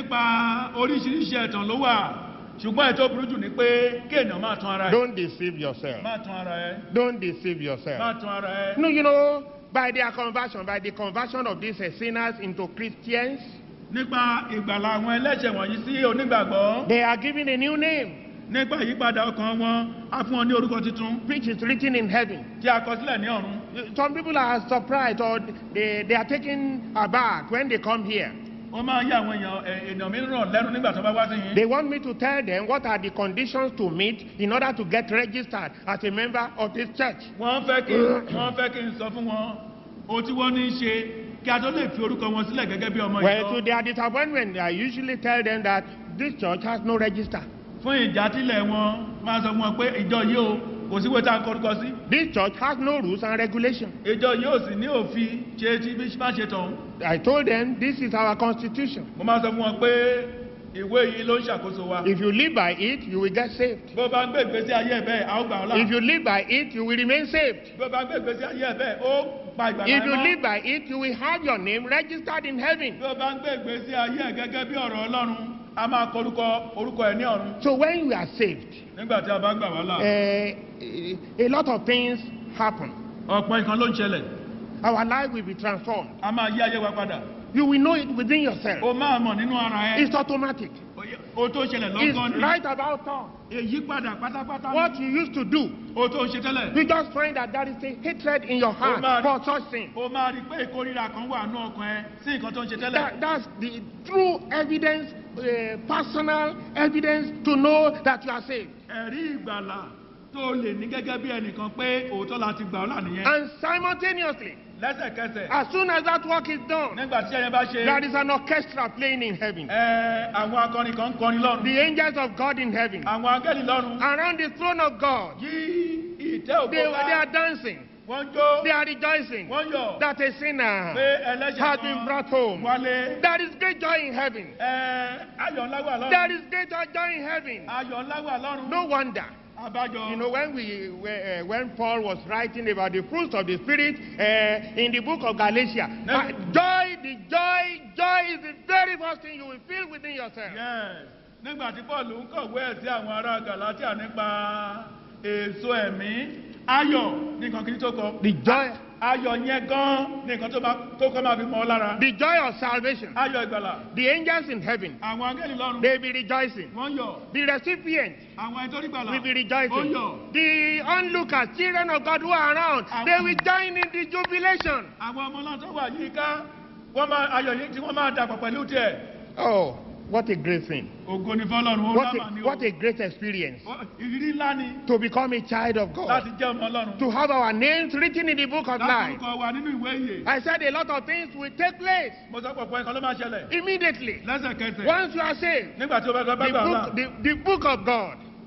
nípa oríṣiríṣi ẹ̀tàn ló wà ṣùgbọ́n ètò burú jù ni pé kí èèyàn má tán ara ẹ̀ Don't deceive yourself. má tán ara ẹ̀ Don't deceive má yourself. tán ara ẹ̀ No, you know, by their conversion, by the conversion of these uh, sinners into Christians, nípa ìgbàlà àwọn ẹlẹ́ṣẹ̀ wọ̀nyí sí onígbàgbọ́ they are given a new name, nípa ìyípadà ọkàn wọn á fún wọn ní orúkọ tuntun which is written in heaven. tí a kọ sílẹ̀ ní ọ̀run Some people are surprised or they, they are taken aback when they come here. ó máa yá àwọn èèyàn ẹ̀, ènìyàn mìíràn lẹ́nu nígbà tó bá wá sí yín They want me to tell them what are the conditions to meet in order to get registered as a member of this church. wọ́n fẹ́ kí wọ́n fẹ́ kí n sọ fún wọn ohun tí wọ́n ní í ṣe kí a tó lè fi orúkọ wọn sílẹ̀ gẹ́gẹ́ bí ọmọ Well, to ìjọ their disappointment, I usually tell them that this church has no register. fún ìjátìlẹ̀ wọn máa sọ fún wọn pé ìjọ yìí o kò sí wẹ́tà ń kọrúkọ sí This church has no rules and regulations. ìjọ yìí ò sì ní òfin ṣe tí bí má ṣe tàn I told them this is our constitution. mo máa sọ fún wọn pé ìwé yìí ló ń ṣàkóso wa If you live by it, you will get saved. bó bá ń gbé ìgbésí ayé ẹ̀ bẹ́ẹ̀ a ó gbà ọ́ là If you live by it, you will remain saved. bó bá ń gbé ìgbésí ayé ẹ̀ bẹ́ẹ̀ ó gba ìgbàlá If you ẹ̀ live mọ́ by it, you will have your name registered in heaven. bí ó bá ń gbé ìgbésí ayé ẹ̀ gẹ́gẹ́ bí ọ̀rọ̀ ọlọ́run a máa kọ orúkọ orúkọ ẹ̀ ní ọ̀run So when you are saved, nígbà tí a bá gbà wá là uh, a lot of things happen. ọ̀pọ̀ nǹkan ló ń ṣẹlẹ̀ Our life will be transformed. a máa yí ayé wa padà You will know it within yourself. o máa mọ̀ nínú ara ẹ It's automatic. o tó ṣẹlẹ̀ It's lọ́gán ni right about time. èyí padà pátápátá What you used to do, o tó ṣe tẹ́lẹ̀ you just find that there is a hatred in your heart man. for such things. o máa rí i pé ìkórira kan wà nú ọkàn ẹ sí nǹkan tó ń ṣe tẹ́lẹ̀ That, that's the true evidence, uh, personal evidence to know that you are saved. ẹ̀rí ìgbàlà tó lè ní gẹ́gẹ́ bí ẹnìkan pé òótọ́ la ti gbà ọ́ là nìyẹn And simultaneously, lẹ́sẹ̀kẹsẹ̀ as soon as that work is done, nígbà tí ẹyẹ bá ṣe there is an orchestra playing in heaven. ẹ àwọn akọrin kan ń kọrin lọ́run The angels of God in heaven, àwọn angẹ́lì lọ́run around the throne of God, yí ìtẹ́ they, òkú they are ká dancing, wọ́n jó they are rejoicing wọ́n yọ̀ that a sinner pé ẹlẹ́ṣẹ̀ has been brought home. wálé There is great joy in heaven. ẹ ayọ̀ ńlá wà lọ́run There is great joy in heaven. ayọ̀ ńlá wà lọ́run No wonder. abájọ You know, when we uh, when Paul was writing about the fruits of the Spirit uh, in the book of Galatia, No. uh, joy, the joy, joy is the very first thing you will feel within yourself. Yes. nígbà tí paul ń kọ̀wé ẹ̀ sí àwọn ará galatia nípa èso ẹ̀mí ayọ̀ ní nǹkan kìíní tó kọ The joy, ayọ̀ yẹn gan ní nǹkan tó bá- tó kọ́ máa fi mọ́ ọ lára the joy of salvation. ayọ̀ ìgbàlà The angels in heaven, àwọn angẹ́lì lọ́run they will be rejoicing. wọ́n yọ̀ The recipient àwọn ẹni tó rí gbàlà will be ó rejoicing. yọ̀ The onlookers, children of God who are around, they will join in the jubilation. àwọn ọmọ náà tó wà yíká wọ́n máa ayọ̀ yìí tí wọ́n máa dàpọ̀ pẹ̀lú tiẹ̀ Oh, what a great thing! ògo ni fọlọ́run ó What lámà a, ní o what a great experience Ó- ìrírí ńlá ni to become a child of God. láti jẹ́ ọmọ ọlọ́run to have our names written in the book of láti life. orúkọ wa nínú ìwé ìyè I said a lot of things will take place mo sọ pọ̀pọ̀ nǹkan ló máa ṣẹlẹ̀ immediately. lẹ́sẹ̀kẹsẹ̀ Once you are saved, nígbà tí o bá gbọ́ the gbà book, the, the book of God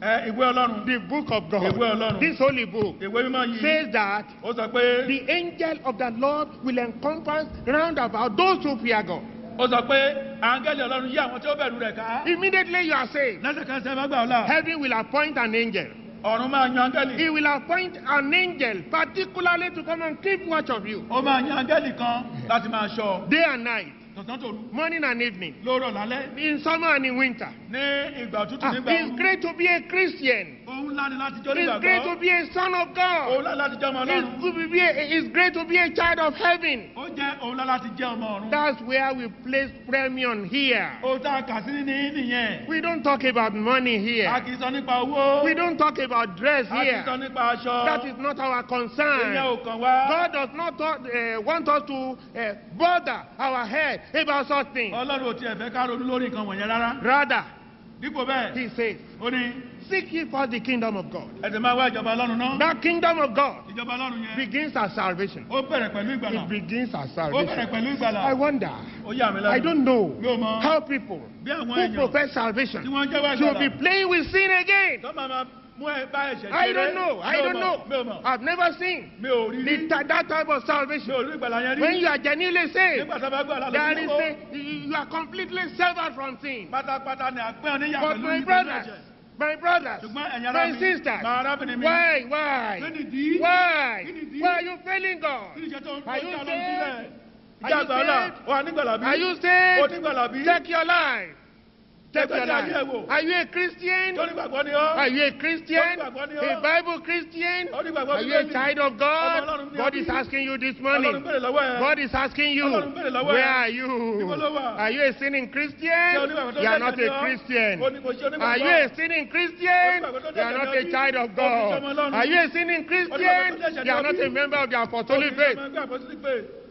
ẹ ìwé ọlọ́run the book of God, Ìwé Ọlọ́run. this holy book, ìwé mímọ́ yìí says that ó sọ pé the angel of the Lord will encompass round about those who fear God. ó sọ pé áńgẹ́lì ọlọ́run yí àwọn tí ó bẹ̀rù rẹ̀ ká Immediately you are saved. lẹ́sẹ̀kẹsẹ̀ bá gbà ọ́ là Heaven will appoint an angel. ọ̀run máa yan áńgẹ́lì He will appoint an angel particularly to come and keep watch of you ó máa yan áńgẹ́lì kan láti máa ṣọ́ day and night, tọ̀sán tòru morning and evening, lóòrọ̀ lálẹ́ in summer and in winter. ní ìgbà òtútù Ah, nígbà it's ooru great to be a Christian. òun ńlá ni láti jọ It's great to nígbàgbọ́ be a son of òun God. ńlá láti jẹ́ ọmọ It's, ọlọ́run good to be a, it's great to be a child of heaven. ó jẹ́ òun ńlá láti jẹ́ ọmọ ọ̀run That's where we place premium here. ó tá a kà sí ní nìyẹn We don't talk about money a here. kì í sọ nípa owó We don't talk about dress a kì í sọ here. nípa aṣọ That is not our ìyẹn concern. ò kàn wá God does not talk, uh, want us to uh, bother our head about such things. ọlọ́run ò tiẹ̀ fẹ́ ká ronú lórí nǹkan wọ̀nyẹn rárá Rather, dípò bẹ́ẹ̀ he says, ó ní Seek ye first the kingdom of God. ẹ̀sìn máa wá ìjọba ọlọ́run náà That kingdom of God ìjọba ọlọ́run yẹn begins as salvation. ó bẹ̀rẹ̀ pẹ̀lú ìgbàlà It begins as ó bẹ̀rẹ̀ salvation. pẹ̀lú ìgbàlà I wonder, ó yà mí I lẹ́nu don't know mi ò mọ how people bí àwọn who èèyàn profess tí salvation wọ́n jẹ́wọ́ should be ìgbàlà playing with sin again. tó máa ma mú ẹ bá ẹ̀ṣẹ̀ I ṣeré. don't know. I Mi ò don't mọ̀, know. mi ò mọ̀ I've never seen mi ò rí the, rí ta- that type of mi salvation. ò rí ìgbàlà yẹn When rí you are genuinely saved, nígbà tó bá gbọ́ àlá there lórí is owó a, you are completely severed from sin. pátápátá ni àpẹ́ oníyà But pẹ̀lú my ìpẹ̀lú brothers, ẹ̀ṣẹ̀ my brothers, ṣùgbọ́n ẹ̀yin ará my mi sisters, máa arábìnrin mi why, kí why, nìdí why, Kí nìdí? why are you failing kí God? ni ìṣẹ́ tó ń Are kọjá you lọ saved? sílẹ̀ Are ìjà you àgbàlá saved? wà nígbàlá bí Are you ó saved? nígbàlá bí Check your life. Check Ẹgbẹ́ your tí ayé ẹ̀ life. wò. Are you a Christian? tó nígbàgbọ́ ni ọ́ Are you a Christian? Onígbàgbọ́ ni A ọ́. Bible Christian? Onígbàgbọ́ Are you a Bíbélì. child of Ọmọ God? Ọlọ́run ní God ọdún is yìí. asking you this ọlọ́run morning. bèrè lọ́wọ́ ẹ̀ God is asking you, Ọlọ́run bèrè lọ́wọ́ ẹ̀. where are you? Níbo ló wà? Are you a sinning Ṣé Christian? onígbàgbọ́ tó You are jẹ́ not ẹ̀jẹ̀ a ni ọ́? Christian. Ó ní kò ṣe onígbàgbọ́. Are you a sinning Christian? Onígbàgbọ́ tó You jẹ́ are not ẹ̀jẹ̀ a ni child ọ́? of Ó fi ṣọmọ God. Ọlọ́run. Are you a sinning Christian? Onígbàgbọ́ tó jẹ́ ẹ̀jẹ̀ You are ni not ọ́? a member of the Ó apostolic fi faith. ṣọmọ ẹgbẹ́ apostolic faith.